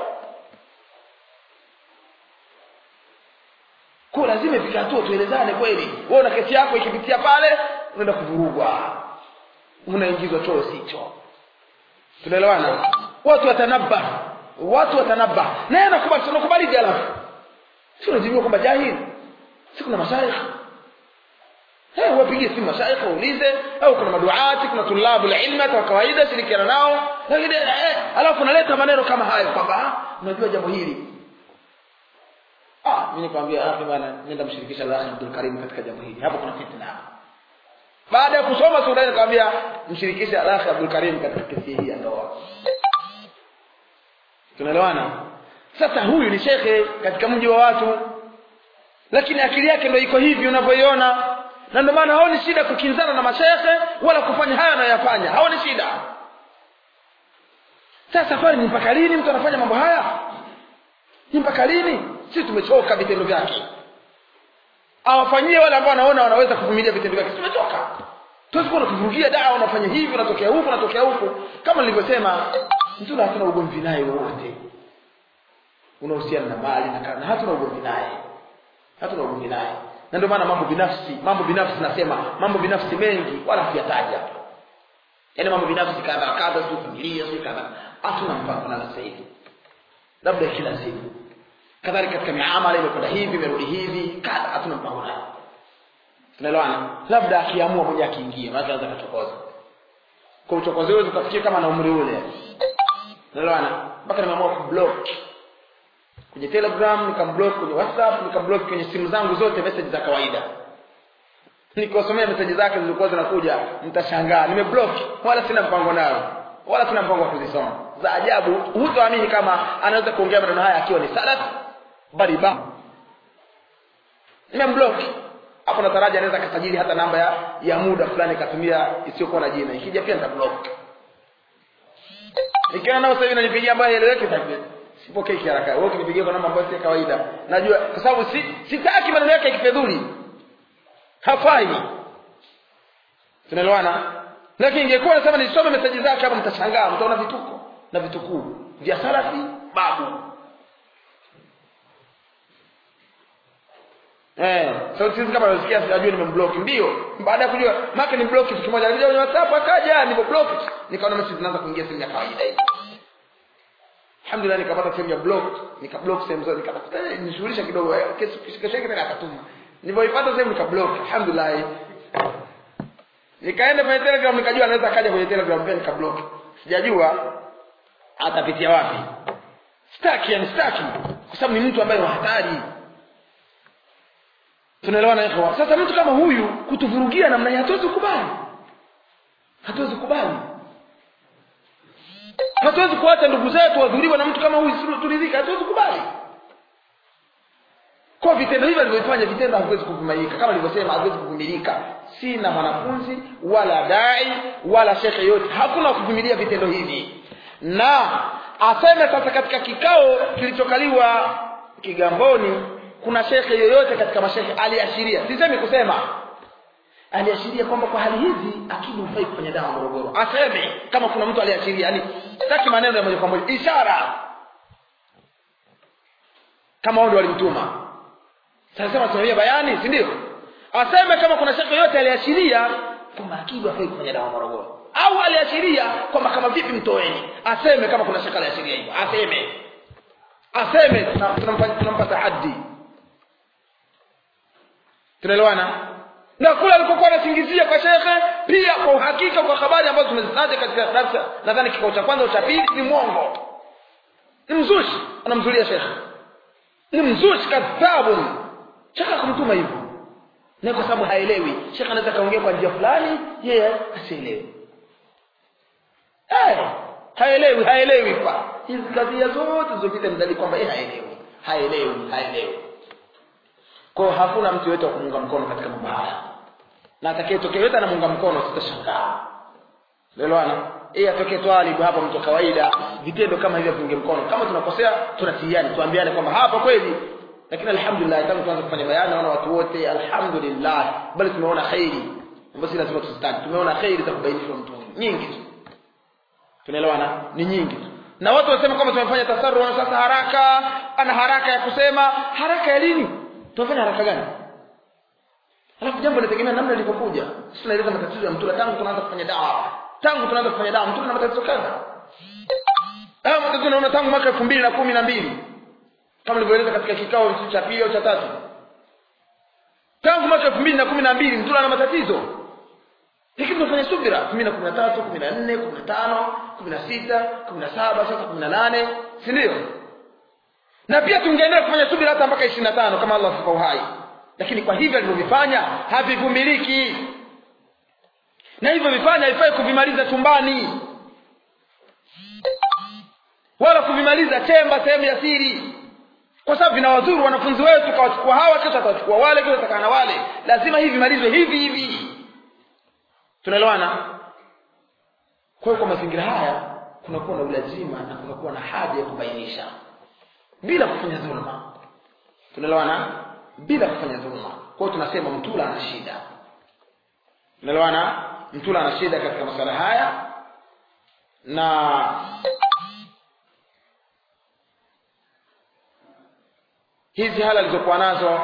kwa lazima ifike hatua tuelezane kweli wewe una kesi yako ikipitia pale unaenda kuvurugwa unaingizwa choo sicho tunaelewana watu watanabba watu watanabba naye anakubali tunakubali alafu si unajibiwa kwamba jahili si kuna mashaikh Eh, wapigie simu mashaikh waulize au kuna maduati kuna tulabu ilmi hata kawaida shirikiana nao lakini eh, alafu unaleta maneno kama hayo kwamba unajua jambo hili ah mimi nikwambia akhi bwana nenda mshirikisha Allah Abdul Karim katika jambo hili hapo kuna fitna baada ya kusoma sura ile nikamwambia mshirikishe Allah Abdul Karim katika kesi hii ya ndoa tunaelewana sasa huyu ni shekhe katika mji wa watu lakini akili yake ndio iko hivi unavyoiona na ndio maana haoni shida kukinzana na mashekhe wala kufanya hayo anayoyafanya haoni shida sasa safari ni mpaka lini mtu anafanya mambo haya ni mpaka lini sisi tumechoka vitendo vyake awafanyie wale ambao wanaona wanaweza kuvumilia vitendo vyake tumechoka tuwezi kuwa unakuvurugia dawa unafanya hivi unatokea huku unatokea huku kama nilivyosema mtuna hatuna ugomvi naye wowote unahusiana na mali na kana hatuna ugomvi naye hatuna ugomvi naye na ndio maana mambo binafsi mambo binafsi nasema mambo binafsi mengi wala siyataja yaani mambo binafsi kadha kadha sio familia sio kadha hatuna mpango na sasa hivi labda kila siku kadhalika katika miamala imekwenda hivi imerudi hivi kadha hatuna mpango nayo tunaelewana labda akiamua mmoja akiingia maana anaweza kuchokoza kwa uchokozi wewe ukafikia kama na umri ule tunaelewana mpaka nimeamua kublock kwenye telegram nikamblock kwenye whatsapp nikamblock kwenye simu zangu zote message za kawaida nikosomea message zake zilikuwa zinakuja mtashangaa nimeblock wala sina mpango nayo wala sina mpango wa kuzisoma za ajabu hutoamini kama anaweza kuongea maneno haya akiwa ni salaf bali ba nimemblock hapo nataraji anaweza akasajili hata namba ya, ya muda fulani katumia isiyokuwa na jina ikija pia nitablock ikiwa nao sasa hivi nanipigia ambayo eleweke tabia sipokei kiharaka wewe ukinipigia kwa namba ambayo si kawaida najua kwa sababu si sitaki maneno yake yakifedhuli hafai tunaelewana lakini ingekuwa nasema nisome meseji zake hapa mtashangaa mtaona vituko na vitukuu vya salafi babu Eh, sauti hizi kama unasikia sijajua nimemblock ndio. Baada ya kujua maka ni block kitu kimoja. Alikuja kwenye WhatsApp akaja nipo block. Nikaona message zinaanza kuingia simu ya kawaida hii. Alhamdulillah nikapata sehemu ya block, nikablock sehemu zote nikatafuta nishughulisha kidogo kesho kesho yake tena akatuma. Nilipoipata sehemu nikablock. Alhamdulillah. Nikaenda kwenye Telegram nikajua anaweza kaja kwenye Telegram pia nikablock. Sijajua atapitia wapi. Sitaki yani sitaki kwa sababu ni mtu ambaye ni hatari tunaelewana ikhwa sasa mtu kama huyu kutuvurugia namna hii hatuwezi kubali hatuwezi kubali hatuwezi kuacha ndugu zetu wadhuriwa na mtu kama huyu turidhika hatuwezi kubali kwa vitendo hivi alivyofanya vitendo haviwezi kuvumilika kama nilivyosema haviwezi kuvumilika sina mwanafunzi wala dai wala shekhe yote hakuna kuvumilia vitendo hivi na aseme sasa katika kikao kilichokaliwa kigamboni kuna shekhe yoyote katika mashekhe aliashiria sisemi kusema aliashiria kwamba kwa hali hizi akili hufai kufanya dawa Morogoro aseme kama kuna mtu aliashiria yani sitaki maneno ya moja kwa moja ishara kama wao ndio walimtuma sasa tunaambia bayani si ndio aseme kama kuna shekhe yoyote aliashiria kwamba akili hufai kufanya dawa Morogoro au aliashiria kwamba kama vipi mtoeni aseme kama kuna shekhe aliashiria hivyo aseme aseme tunampa tunampa tahaddi tunaelewana na kule alikokuwa anasingizia kwa shekhe pia kwa uhakika kwa habari ambazo tumezitaja katika darasa nadhani kikao cha kwanza cha pili ni mwongo ni mzushi anamzulia shekhe ni mzushi kadhabun shekhe akamtuma hivyo na kwa sababu haelewi shekhe anaweza kaongea kwa njia fulani yeye asielewi eh haelewi haelewi kwa hizi kadhia zote zilizopita ni dalili kwamba yeye haelewi haelewi haelewi kwa hakuna mtu yote wa kumuunga mkono katika mambo haya na atakayetokea yote anamuunga mkono tutashangaa elewana yeye atokee twalibu hapa mtu kawaida vitendo kama hivyo viunge mkono kama tunakosea tunatiiani tuambiane kwamba hapa kweli lakini alhamdulillah tangu tuanze kufanya bayana naona watu wote alhamdulillah bali tumeona khairi ambayo si lazima tuzitaki tumeona khairi za kubainishwa mtu nyingi tu tunaelewana ni nyingi tu na watu wanasema kwamba tumefanya tasarru sasa haraka ana haraka ya kusema haraka ya lini tunafanya haraka gani alafu jambo linategemea namna lilivyokuja sisi tunaeleza matatizo ya mtula tangu tunaanza kufanya dawa tangu tunaanza kufanya dawa mtula na matatizo kadha haya matatizo naona tangu mwaka elfu mbili na kumi na mbili kama nilivyoeleza katika kikao cha pili au cha tatu tangu mwaka elfu mbili na kumi na mbili mtula na matatizo lakini tunafanya subira kumi na kumi na tatu kumi na nne kumi na tano kumi na sita kumi na saba sasa kumi na nane si ndio na pia tungeendelea kufanya subira hata mpaka ishirini na tano kama allah asipa uhai lakini kwa hivyo alivyovifanya havivumiliki na hivyo vifanya haifai kuvimaliza chumbani wala kuvimaliza chemba sehemu ya siri kwa sababu vinawadhuru wanafunzi wetu kawachukua hawa kesho atawachukua wale kesho atakaa na wale lazima hivi vimalizwe hivi hivi tunaelewana kwa hiyo kwa mazingira haya kunakuwa na ulazima na kunakuwa na haja ya kubainisha bila kufanya dhulma tunaelewana bila kufanya dhulma kwa hiyo tunasema mtula ana shida tunaelewana mtula ana shida katika masala haya na hizi hali alizokuwa nazo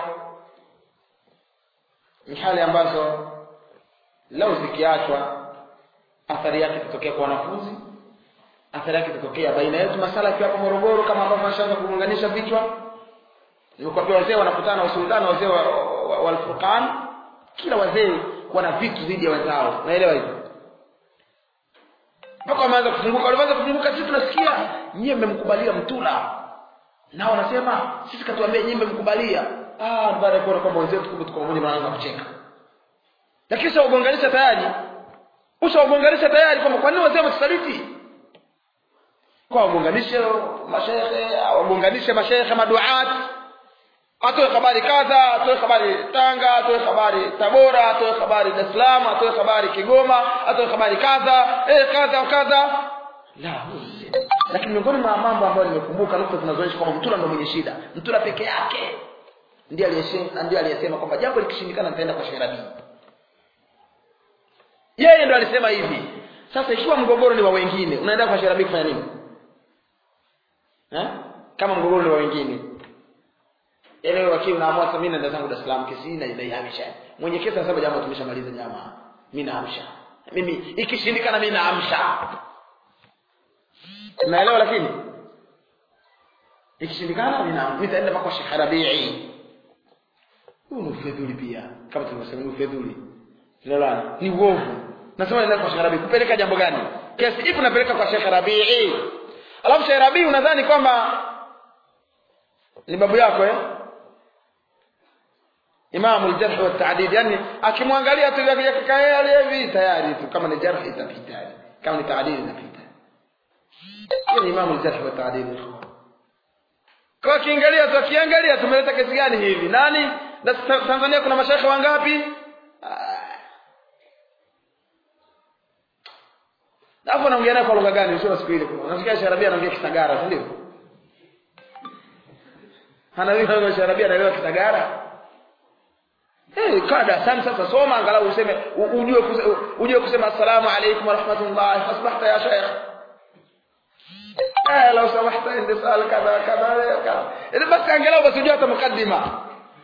ni hali ambazo lau zikiachwa athari yake itatokea kwa wanafunzi athari yake itatokea baina yetu masala yakiwa hapo morogoro kama ambavyo nashaanza kuunganisha vichwa nimekwambia wazee wanakutana na usultani wazee wa, wa, wa alfurqan kila wazee wana vitu dhidi ya wenzao naelewa hivyo mpaka wameanza kufunguka walianza kufunguka sisi tunasikia nyie mmemkubalia mtula nao wanasema sisi katuambia nyie mmemkubalia ah baada ya kuona kwamba wenzetu kumbe tuko pamoja wanaanza kucheka lakini ushawagonganisha tayari ushawagonganisha tayari kwamba kwa nini wazee wametusaliti kwa wagonganishe mashehe wagonganishe mashehe maduat atoe habari kadha atoe habari tanga atoe habari tabora atoe habari dar es salaam atoe habari kigoma atoe habari kadha eh kadha kadha la lakini miongoni mwa mambo ambayo nimekumbuka nukta zinazoonyesha kwamba mtula ndo mwenye shida mtula peke yake ndiye aliyesema ndiye aliyesema kwamba jambo likishindikana nitaenda kwa sherabii yeye ndo alisema hivi sasa ikiwa mgogoro ni wa wengine unaenda kwa sherabii kufanya nini eh? kama mgogoro ni wa wengine yaani wewe wakili unaamua sasa mimi naenda zangu Dar es Salaam kesi hii naihamisha mwenye kesi anasema jamaa tumeshamaliza jamaa mimi naamsha mimi ikishindikana mimi naamsha naelewa lakini ikishindikana mimi naamsha nitaenda mpaka Sheikh Rabii huu ni ufedhuli pia kama tulivyosema ni ufedhuli tunaelewana ni uovu nasema nenda kwa Sheikh Rabii kupeleka jambo gani kesi ipi napeleka kwa Sheikh Rabii alafu Sheikh Rabii unadhani kwamba ni babu yako eh imamu aljarh wa ta'dil yani akimwangalia tu yakikae hivi tayari tu kama ni jarh itapita kama ni ta'dil inapita ni imamu aljarh wa ta'dil kwa kiangalia tu akiangalia tumeleta kesi gani hivi nani na Tanzania kuna mashaikh wangapi hapo naongea naye kwa lugha gani sio siku ile unasikia Sharabia anaongea Kisagara si ndio anaelewa Sharabia anaelewa Kisagara Eh, kaa darasani sasa soma angalau useme ujue ujue kusema assalamu alaykum wa rahmatullah asbahta ya sheikh eh law samahta indi sal kadha kadha kadha ile basi angalau basi ujue hata mukaddima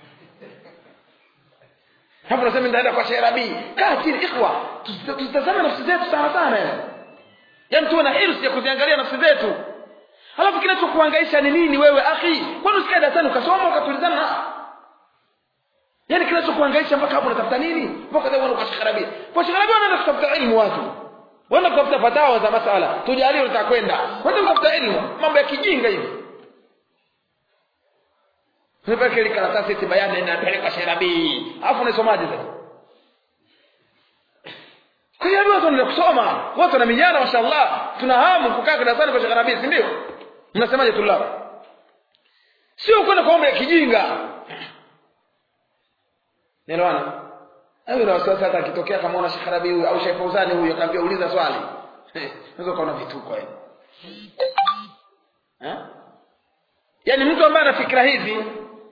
hapo nasema ndaenda kwa Sheikh Rabi kaa chini ikhwa tutazame nafsi zetu sana sana yaani tuwe na hirsi ya kuziangalia nafsi zetu alafu kinachokuhangaisha ni nini wewe akhi kwani usikae darasani ukasoma ukatulizana na yaani kinachokuhangaisha mpaka hapo unatafuta nini mpaka leo unakuwa shikharabia kwa shikharabia unaenda kutafuta elimu watu wenda kutafuta fatawa za masala tujalie utakwenda wenda kutafuta elimu mambo ya kijinga hivi Unapeleka ile karatasi eti bayani inapeleka shirabi. Alafu unasomaje sasa? Kwa hiyo watu wanaenda kusoma, watu wana mijana mashallah. Tuna hamu kukaa darasani kwa shirabi, si ndio? Mnasemaje tulao? Sio kwenda kwa mambo ya kijinga. Nielewana? Hayo na wasiwasi hata akitokea kama una Sheikh Rabi huyu au Sheikh Fauzani huyu akaambia uliza swali. Unaweza kuona vituko hapo. Eh? Yaani mtu ambaye ana fikra hizi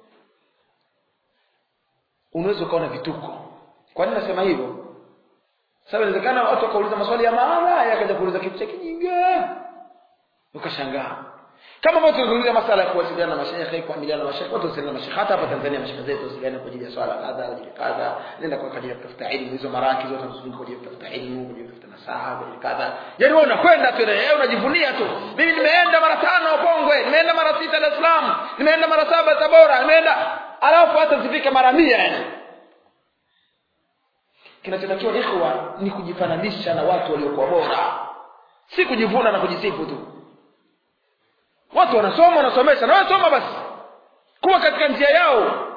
unaweza ukaona vituko. Kwa nini nasema hivyo? Sababu inawezekana watu wakauliza maswali ya maana yakaja kuuliza kitu cha kijinga. Ukashangaa. Kama ambavyo tunazungumzia masala ya kuwasiliana na mashaikh, kuamiliana na mashaikh, watu wasiliana na mashaikh hata hapa Tanzania mashaikh zetu wasiliana kwa ajili ya swala kadha, kwa ajili kadha, nenda kwa ajili ya kutafuta elimu hizo maraki zote tunazunguka kwa ajili ya kutafuta elimu, kwa ajili ya kutafuta nasaha, kwa ajili kadha. Yaani wewe unakwenda tu wewe unajivunia tu. Mimi nimeenda mara tano Pongwe, nimeenda mara sita Dar es Salaam, nimeenda mara saba Tabora, nimeenda alafu hata zifike mara 100 yani. Kinachotakiwa ikhwa ni kujifananisha na watu waliokuwa bora. Si kujivuna na kujisifu tu watu wanasoma wanasomesha na wewe soma basi kuwa katika njia yao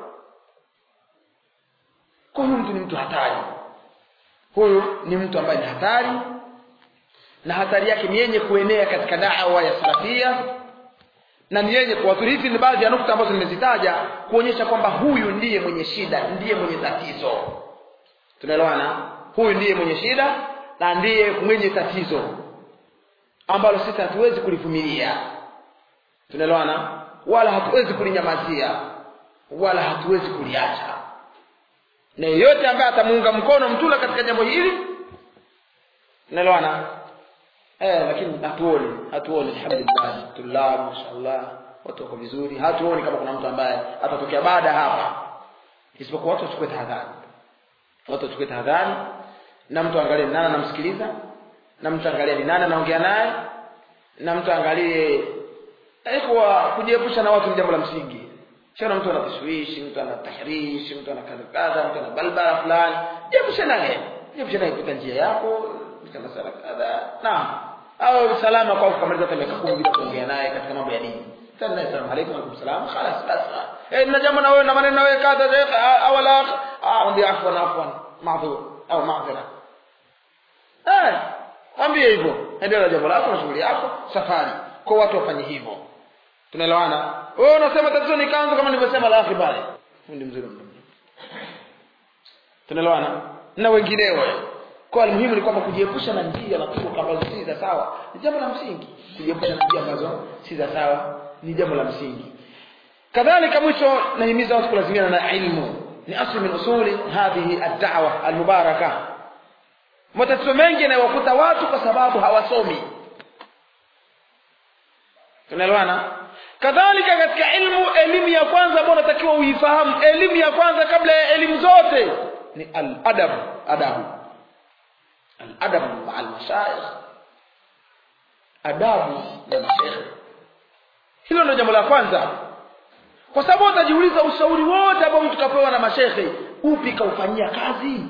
kwa huyu mtu ni mtu hatari huyu ni mtu ambaye ni hatari na hatari yake ni yenye kuenea katika da'wa ya salafia na ni yenye kuwathiri hizi ni baadhi ya nukta ambazo nimezitaja kuonyesha kwamba huyu ndiye mwenye shida ndiye mwenye tatizo tunaelewana huyu ndiye mwenye shida na ndiye mwenye tatizo ambalo sisi hatuwezi kulivumilia tunaelewana wala hatuwezi kulinyamazia wala hatuwezi kuliacha na yeyote ambaye atamuunga mkono mtula katika jambo hili unaelewana eh lakini hatuoni hatuoni alhamdulillah tullah mashaallah watu wako vizuri hatuoni kama kuna mtu ambaye atatokea baada hapa isipokuwa watu wachukue tahadhari watu wachukue tahadhari na mtu angalie ni nani anamsikiliza na mtu angalie ni nani anaongea naye na mtu angalie kwa kujiepusha na watu ni jambo la msingi Shana mtu ana tashwishi, mtu ana tahrishi, mtu ana kadha kadha, mtu ana balbala fulani. Jiepushe naye. Jiepushe naye kupita njia yako, katika masala kadha. Naam. Au salama kwa kumaliza hata miaka 10 bila kuongea naye katika mambo ya dini. Tena naye salamu alaykum wa salam. Khalas bas. Eh na jambo na wewe na maneno na wewe kadha sheikh au la ah mwambie afwan afwan. Maadhur au maadhira. Eh, mwambie hivyo. Endelea jambo lako na shughuli yako, safari. Kwa watu wafanye hivyo. Tunaelewana? Wewe unasema tatizo ni kanzu kama nilivyosema la akhi pale. Fundi mzuri mdomo. Tunaelewana? Na wengineo. Kwa muhimu ni kwamba kujiepusha na njia na turuka ambazo si za sawa ni jambo la msingi. Kujiepusha na njia ambazo si za sawa ni jambo la msingi. Kadhalika mwisho nahimiza watu kulazimiana na ilmu. Ni asli min usuli hadhihi ad-da'wa al-mubaraka. Matatizo mengi yanayowakuta watu kwa sababu hawasomi. Tunaelewana? kadhalika katika ilmu elimu ya kwanza ambayo unatakiwa uifahamu elimu ya kwanza kabla ya elimu zote ni al-adab adabu al-adab ma al-mashayikh adabu na mashaikh hilo ndio jambo la kwanza kwa sababu utajiuliza ushauri wote ambao mtu kapewa na mashekhe upi kaufanyia kazi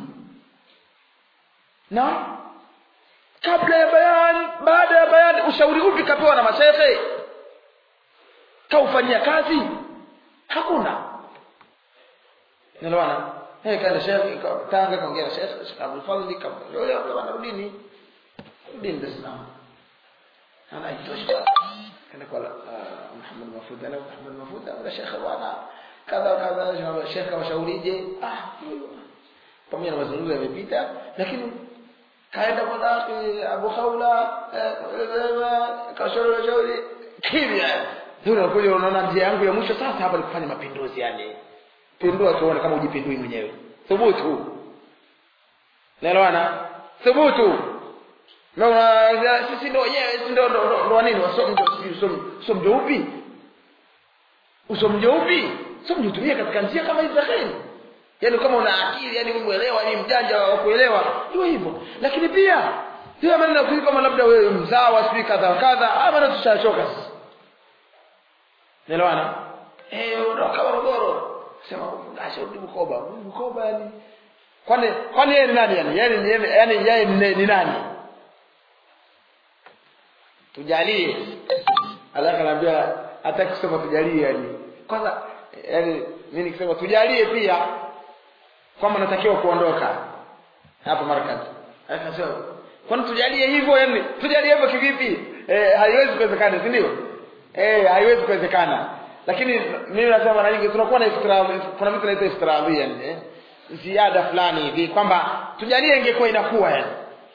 na kabla ya bayan baada ya bayan ushauri upi kapewa na mashekhe kaufanyia kazi hakuna nelewana eh kaenda shekhi tanga kaongea na shekhi shekhi Abdul Fadhli kamlolea bwana rudini rudini Dar es Salaam ana itosha kana kwa Muhammad Mafud ana Muhammad Mafud ana shekhi bwana kadha kadha shekhi washaurije ah pamoja na mazungumzo yamepita lakini kaenda kwa Abu Khawla kashauri shauri kimya ndio unakuja unaona njia yangu ya mwisho sasa hapa ni kufanya mapinduzi yani pindua tuone kama ujipindui mwenyewe thubutu naelewana thubutu na sisi ndio wenyewe sisi ndio ndio nini wasomi ndio mjo upi usomjo upi somo utumie katika njia kama hizi za kheri yani kama una akili yani umeelewa ni mjanja wa kuelewa ndio hivyo lakini pia pia maneno ya kama labda wewe mzawa sijui kadha kadha ama maneno tushachoka sisi Nelewana? Eh, ondoka Morogoro. Sema acha urudi Bukoba. Bukoba yani. Kwani kwani yeye ni nani yani? Yaani yani yeye ni, ni nani? Tujalie. Allah kanaambia hata kusema tujalie yani. Kwanza yani mimi nikisema tujalie pia kwamba natakiwa kuondoka hapa markazi. Akasema kwani tujalie hivyo yani tujalie hivyo kivipi? Eh, haiwezi kuwezekana, si ndio? eh haiwezi kuwezekana lakini mimi nasema mara nyingi tunakuwa na iftira kuna vitu naita iftiradhia eh ziada fulani hivi kwamba tujalie ingekuwa inakuwa yani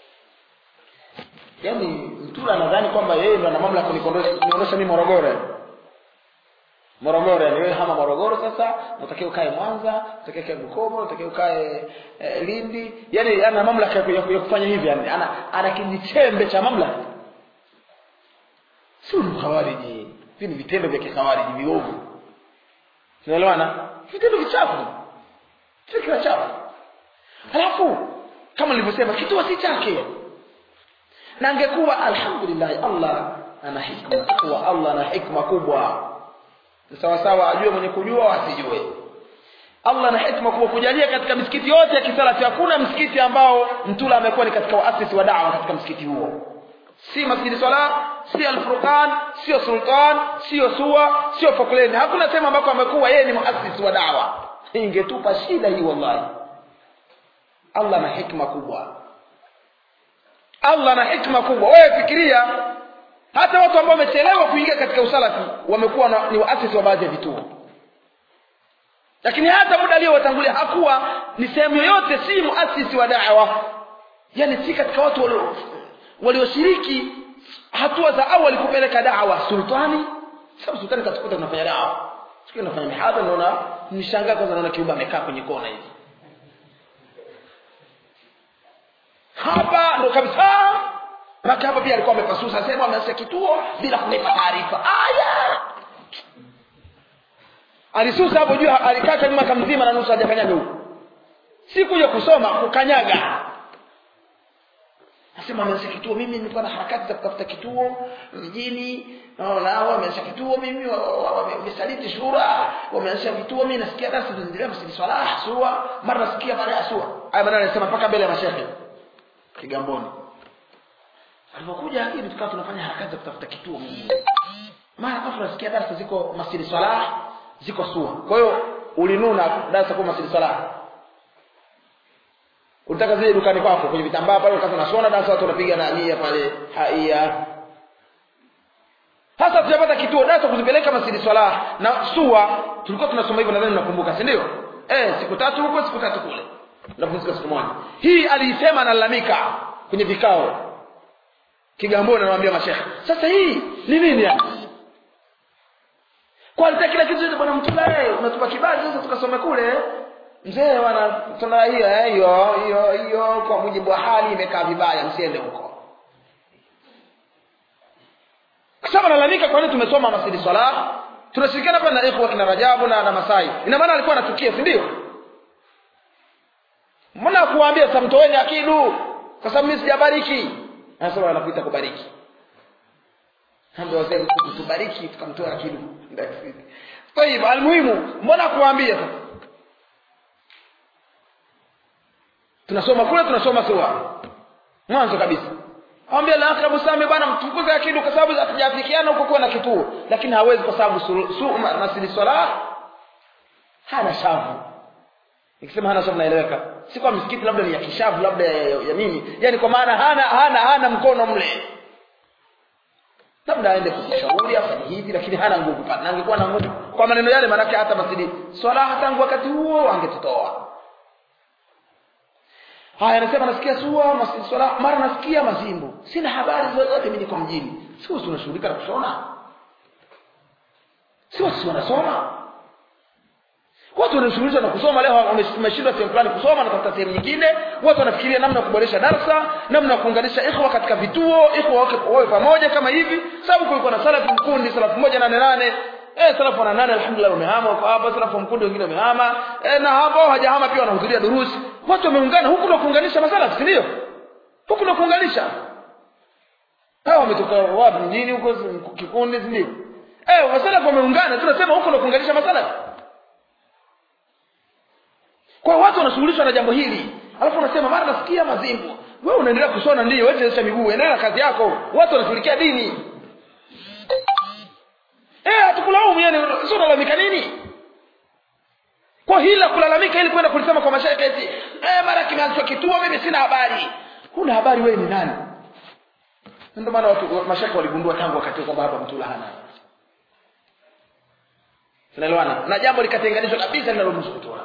yani mtu anadhani kwamba yeye ndo ana mamlaka kuniondosha mimi Morogoro Morogoro yani wewe hama Morogoro sasa unatakiwa ukae Mwanza unatakiwa ukae Bukoba unatakiwa ukae eh, Lindi yani ana mamlaka ya, ya kufanya hivi yani ana ana kijichembe cha mamlaka sio mkhawariji hivi ni vitendo vya kikhawariji viovu tunaelewana vitendo vichafu fikra chafu halafu kama nilivyosema kituo si chake na angekuwa alhamdulillah Allah ana hikma kwa Allah ana hikma kubwa sawa sawa ajue mwenye kujua asijue Allah ana hikma kubwa kujalia katika misikiti yote ya kisalafi hakuna msikiti ambao mtula amekuwa ni katika waasisi wa da'wa katika msikiti huo si masjidi swala si al-furqan sio sultan sio suwa sio fokleni hakuna sehemu ambako amekuwa yeye ni muasisi wa dawa ingetupa shida hii wallahi Allah na hikma kubwa allah na hikma kubwa wewe fikiria hata watu ambao wamechelewa kuingia katika usalafi wamekuwa na- ni waasisi wa baadhi ya vituo lakini hata muda aliyowatangulia hakuwa ni sehemu yoyote si muasisi wa dawa yani si katika watu walio- walioshiriki hatua za awali kupeleka dawa sultani sababu sultani katukuta tunafanya dawa siku nafanya mihadha naona nishangaa kwanza naona kiumbe amekaa kwenye kona hivi hapa ndo kabisa maka hapa pia alikuwa amepasusa sehemu ameanzisha kituo bila kunipa taarifa aya alisusa hapo juu alikaa kama mwaka mzima na nusu hajakanyaga huko si kuja kusoma kukanyaga nasema ameanzisha kituo mimi nilikuwa na harakati za kutafuta kituo mjini naona hao wameanzisha kituo mimi wa- wa- wa- wamesaliti shura wameanzisha vituo mimi nasikia darasa zinaendelea msili swala sura mara nasikia baada ya sura haya maneno anasema mpaka mbele ya mashehe kigamboni alipokuja lakini tukawa tunafanya harakati za kutafuta kituo mjini mara ghafla nasikia darasa ziko masjidi salah ziko sua kwa hiyo ulinuna darasa kwa masjidi salah ulitaka zile dukani kwako kwenye vitambaa pale wakati unashona darasa watu wanapiga na nia pale haia sasa tujapata kituo darasa kuzipeleka masjidi salah na sua tulikuwa tunasoma hivyo nadhani mnakumbuka si ndio eh siku tatu huko siku tatu kule napumzika siku moja hii aliisema analalamika kwenye vikao kigamboni anamwambia mashekhe sasa hii ni nini yani kwa alitaka kila kitu chote bwana mtula eh unatupa kibali sasa tukasome kule mzee wana tuna hiyo eh, hiyo hiyo hiyo kwa mujibu wa hali imekaa vibaya msiende huko kwa sababu analalamika kwa nini tumesoma masjidi swala tunashirikiana hapa na ikhwa kina Rajabu na na Masai ina maana alikuwa anatukia si ndio mbona kuambia sasa mtoeni akidu kwa sababu mimi sijabariki anasema anakuita kubariki ndio wazee tubariki tukamtoa akidu طيب almuhimu mbona kuambia sasa tunasoma kule tunasoma sura mwanzo kabisa Ambia la akrabu sami bwana mtukuze akidu kwa sababu hatujafikiana huko kuwa na kituo lakini hawezi kwa sababu su, su masjidi swala hana shavu nikisema hana shavu naeleweka si kwa msikiti labda ni ya kishavu labda ya, ya, ya nini yani kwa maana hana hana hana mkono mle labda aende kushauri afanye hivi lakini hana nguvu pale na angekuwa na nguvu kwa maneno yale maanake hata masjidi swala tangu wakati huo angetutoa haya anasema nasikia sua masjidi swala mara nasikia mazimbo sina habari zozote mimi niko mjini sio tunashughulika na kushona sio si wanasoma watu wanashughulisha na kusoma leo wameshindwa sehemu fulani kusoma na kutafuta sehemu nyingine watu wanafikiria namna ya kuboresha darasa namna ya kuunganisha ikhwa katika vituo ikhwa wake wawe pamoja kama hivi sababu kulikuwa na salafu mkundi salafu moja nane nane eh salafu wana nane alhamdulillah wamehama wako hapa salafu mkundi wengine wamehama eh, na hapo hawajahama pia wanahudhuria durusi watu wameungana huku na kuunganisha masalafu si ndio huku na kuunganisha hao wametoka wapi mjini huko kikundi si ndio eh masalafu wameungana tunasema huku na kuunganisha masalafu kwa watu wanashughulishwa na jambo hili alafu unasema mara nasikia mazimbu wewe unaendelea kusona ndio wewe chezesha miguu endelea na kazi yako watu wanashughulikia dini eh hatukulaumu yani sio unalalamika nini kwa hila kulalamika ili kwenda kulisema kwa mashariki eti eh mara kimeanzishwa kituo mimi sina habari huna habari wewe ni nani ndio maana watu mashariki waligundua tangu wakati kwamba hapa mtula hana tunaelewana na jambo likatenganishwa kabisa linalomhusu mtula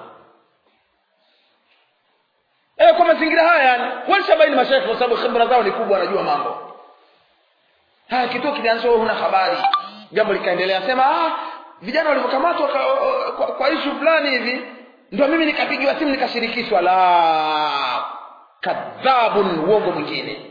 eh kwa mazingira haya yani walishabaini mashaikh kwa sababu khibra zao ni kubwa wanajua mambo haya kituo kilianzishwa huna habari jambo likaendelea sema ah vijana walivyokamatwa kwa, kwa, kwa issue fulani hivi ndio mimi nikapigiwa simu nikashirikishwa la kadhabun uongo mwingine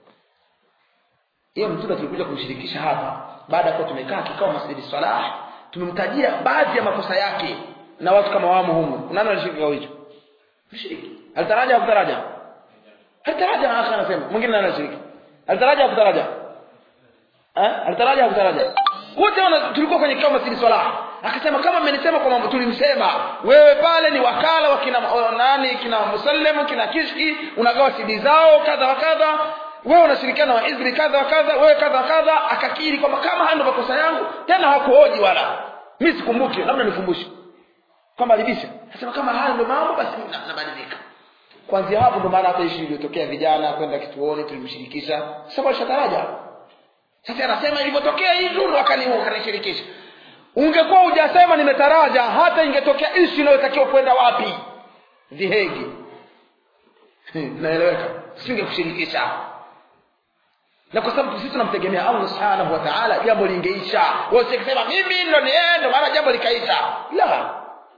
hiyo mtume tulikuja kumshirikisha hapa baada ya kuwa tumekaa kikao masjidi salah tumemtajia baadhi ya makosa yake na watu kama wamo humu nani alishiriki kikao hicho mshiriki alitaraja kutaraja alitaraja akhi anasema mwingine nani anashiriki alitaraja kutaraja eh alitaraja kutaraja wote wana tulikuwa kwenye kikao masjidi swala akasema kama mmenisema kwa mambo tulimsema wewe pale ni wakala wa kina nani kina musallimu kina kishki unagawa sidi zao kadha wa kadha wewe unashirikiana wa hizbi kadha wa kadha wewe kadha wa kadha akakiri kwamba kama haya ndio makosa yangu tena hakuhoji wala mimi sikumbuki labda nikumbushe kwamba alibisha anasema kama haya ndio mambo basi nabadilika kwanzia hapo ndo maana hata ishi iliyotokea vijana kwenda kituoni tulimshirikisha sasa alishataraja sasa anasema ilivyotokea hii nuru wakani wakanishirikisha ungekuwa hujasema nimetaraja hata ingetokea ishi inayotakiwa kwenda wapi dhihegi naeleweka singekushirikisha na kwa sababu sisi tunamtegemea allah subhanahu wa taala jambo lingeisha wasikisema mimi ndo niendo maana jambo likaisha la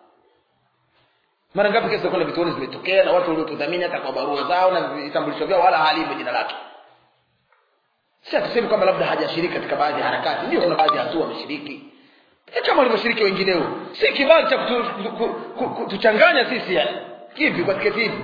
mara ngapi kesi kwenda vituoni zimetokea na watu waliotudhamini hata kwa barua zao na vitambulisho vyao wala halimo jina lake si hatusemi kwamba labda hajashiriki katika baadhi ya harakati ndio kuna baadhi ya hatua ameshiriki e kama walivyoshiriki wengineo si kibali cha kutuchanganya sisi yani kivi kwa tiketi hivi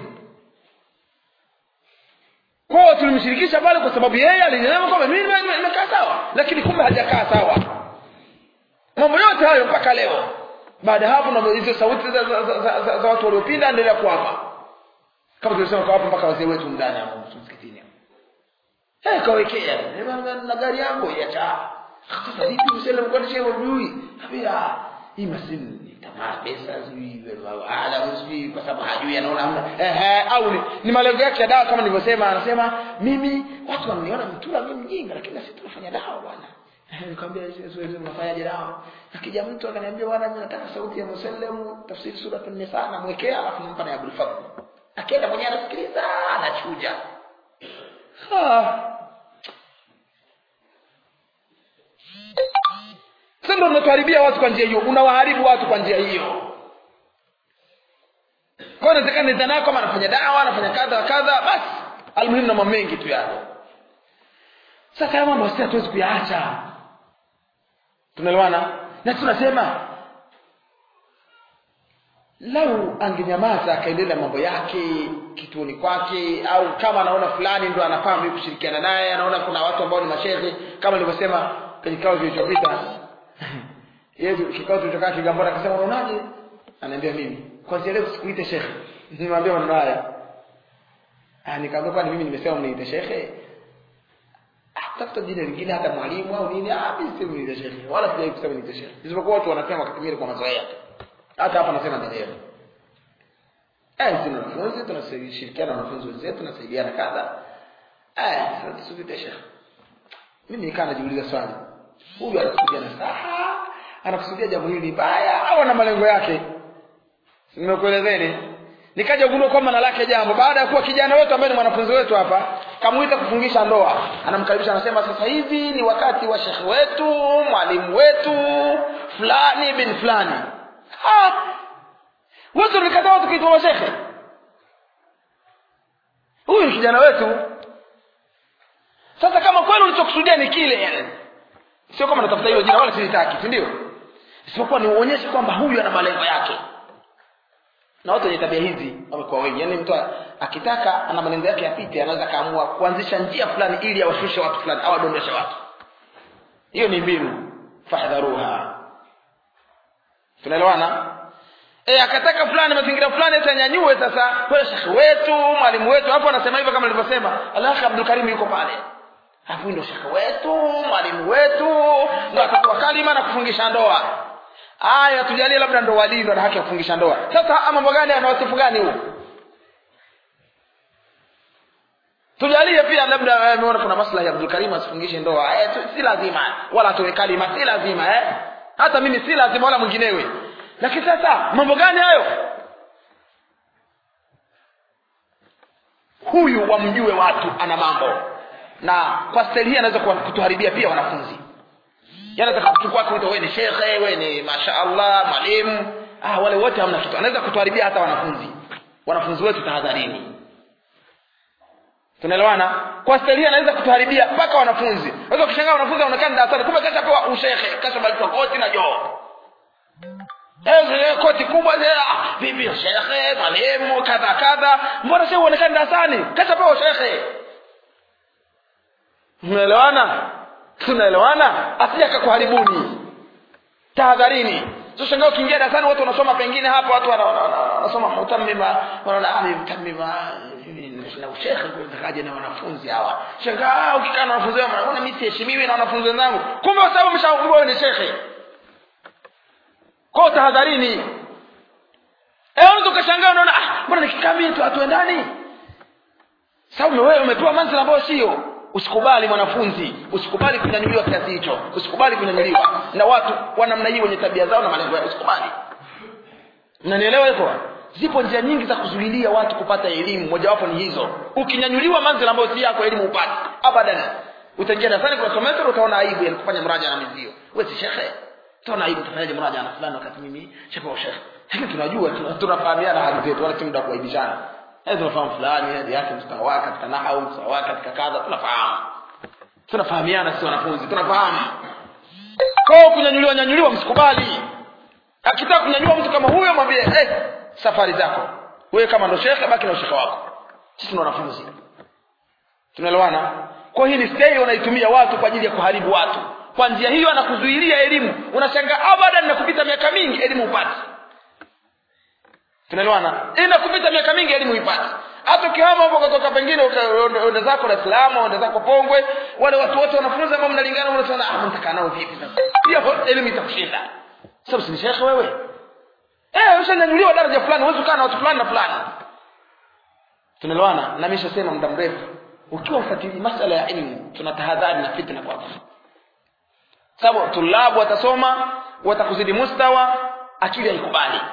kwao tulimshirikisha pale kwa sababu yeye alinyama kwamba mimi nimekaa sawa lakini kumbe hajakaa sawa mambo yote hayo mpaka leo baada ya hapo na hizo sauti za, za, za, za, za, za watu waliopinda endelea kuwapa kama tulisema kawapa mpaka wazee wetu ndani hapo msikitini eh kawekea na gari yangu iacha sasa vipi msele mkwani shehe hujui habia hii masimu ni tamaa pesa sijui ala sijui kwa sababu hajui anaona hamna ehe au ni, ni malengo yake ya dawa kama nilivyosema anasema mimi watu wananiona mtula mimi mjinga lakini sisi tunafanya dawa bwana nikamwambia siwezi mnafanyaje dawa akija mtu akaniambia bwana mimi nataka sauti ya musallem tafsiri sura an-nisa namwekea alafu nampa na Abdul Fadhl akienda mwenyewe anasikiliza anachuja sasa ndio unatuharibia watu kwa njia hiyo unawaharibu watu kwa njia hiyo kwa inawezekana nidhana kama anafanya dawa anafanya kadha wa kadha basi almuhimu na mambo mengi tu yale sasa haya mambo sisi hatuwezi kuyaacha tunaelewana na tunasema lau angenyamaza akaendelea mambo yake kituoni kwake au kama anaona fulani ndo anafaa mimi kushirikiana naye anaona kuna watu ambao ni mashehe kama nilivyosema kwenye kikao kilichopita yeye kikao kilichokaa Kigamboni akasema unaonaje anaambia mimi kwanza leo sikuite shekhe nimwambia maneno haya ah nikamwambia kwani mimi nimesema mniite shekhe tafuta jina lingine hata mwalimu au nini ah mimi sisemi niite shekhe wala sijai kusema niite shekhe isipokuwa watu wanasema wakati mwingine kwa mazoea hata hapa nasema ndio eh sisi wanafunzi tunashirikiana na wanafunzi wenzetu tunasaidiana kadha eh sasa tusubiri shekhe mimi nikaa najiuliza swali huyu anakusudia na saha anakusudia jambo hili baya au ana malengo yake nimekuelezeni nikaja kugundua kwamba na lake jambo baada ya kuwa kijana wetu ambaye ni mwanafunzi wetu hapa kamuita kufungisha ndoa anamkaribisha anasema sasa hivi ni wakati wa shekhe wetu mwalimu wetu fulani bin fulani wote tulikataa watu kuitwa mashekhe huyu ni kijana wetu sasa kama kweli ulichokusudia ni kile sio kama natafuta hilo jina wala silitaki si ndio isipokuwa ni uonyeshe kwamba huyu ana malengo yake na watu wenye tabia hizi wamekuwa wengi yaani mtu akitaka ana malengo yake yapite anaweza kaamua kuanzisha njia fulani ili awashushe watu fulani au adondoshe watu hiyo ni mbinu fahdharuha tunaelewana e, akataka fulani mazingira fulani atanyanyue sasa kwa shekhe wetu mwalimu wetu hapo anasema hivyo kama nilivyosema alakhi abdul karim yuko pale alafu ndio shekhe wetu mwalimu wetu ndo atatoa kalima na kufungisha ndoa aya tujalie labda ndo walii ndo na haki ya kufungisha ndoa sasa mambo gani ana wasifu gani huo tujalie pia labda ameona kuna maslahi ya Abdul Karim asifungishe ndoa eh, si lazima wala atoe kalima si lazima eh hata mimi si lazima wala mwinginewe lakini sasa mambo gani hayo huyu wamjue watu ana mambo na kwa staili hii anaweza kutuharibia pia wanafunzi yanaweza kuchukua kuita wewe ni shekhe wewe ni mashaallah mwalimu ah wale wote hamna kitu anaweza kutuharibia hata wanafunzi wanafunzi wetu tahadharini tunaelewana kwa staili anaweza kutuharibia mpaka wanafunzi unaweza kushangaa wanafunzi wanaonekana darasani kumbe kasha pewa ushekhe kasha balipa koti na joo Eh, koti kubwa ah, bibi shekhe mwalimu kadha kadha mbona sasa uonekane darasani kasha pewa shekhe unaelewana tunaelewana asije akakuharibuni tahadharini sio shangaa ukiingia darasani watu wanasoma pengine hapa watu wanasoma mutammima wanaona ah mutammima na ushekhe kaje na wanafunzi hawa shangaa ukikaa na wanafunzi wao unaona mimi siheshimiwi na wanafunzi wenzangu kumbe kwa sababu mshauri wewe ni shekhe kwa tahadharini eh unaweza ukashangaa unaona ah mbona nikikaa mimi tu hatuendani sababu wewe umepewa manzila ambayo sio usikubali mwanafunzi usikubali kunyanyuliwa kiasi hicho usikubali kunyanyuliwa na watu wa namna hii wenye tabia zao na malengo yao usikubali mnanielewa hivyo zipo njia nyingi za kuzuilia watu kupata elimu mojawapo ni hizo ukinyanyuliwa manzila ambayo si yako elimu upate abadan utaingia darasani kwa semester utaona aibu ya kufanya mraja na mizio wewe si shekhe utaona aibu utafanyaje mraja na fulani wakati mimi shekhe wa shekhe lakini tunajua tuna- tunafahamiana hali zetu wala si muda wa kuaibishana Eh, tunafahamu fulani hadi yake mstawa wake katika nahau mstawa wake katika kadha tunafahamu tunafahamiana si wanafunzi tunafahamu kwao kunyanyuliwa nyanyuliwa msikubali akitaka kunyanyua mtu kama huyo mwambie eh, safari zako wewe kama ndo shekhe baki na ushekhe wako sisi ni wanafunzi tunaelewana kwa hii ni stei wanaitumia watu kwa ajili ya kuharibu watu kwa njia hiyo anakuzuilia elimu unashangaa abadan na kupita miaka mingi elimu upate tunaelewana ina kupita miaka mingi elimu ipate hata ukihama hapo kutoka pengine uende zako Dar es Salaam uende zako Pongwe wale watu wote wanafunzi ambao mnalingana unasema ah mtakaa nao vipi sasa hiyo elimu itakushinda sababu si ni shekhe wewe eh ushanyanyuliwa daraja fulani huwezi kukaa na watu fulani na fulani tunaelewana na mimi nishasema muda mrefu ukiwa ufuatili masala ya elimu tuna tahadhari na fitna kwa sababu tulabu watasoma watakuzidi mustawa akili haikubali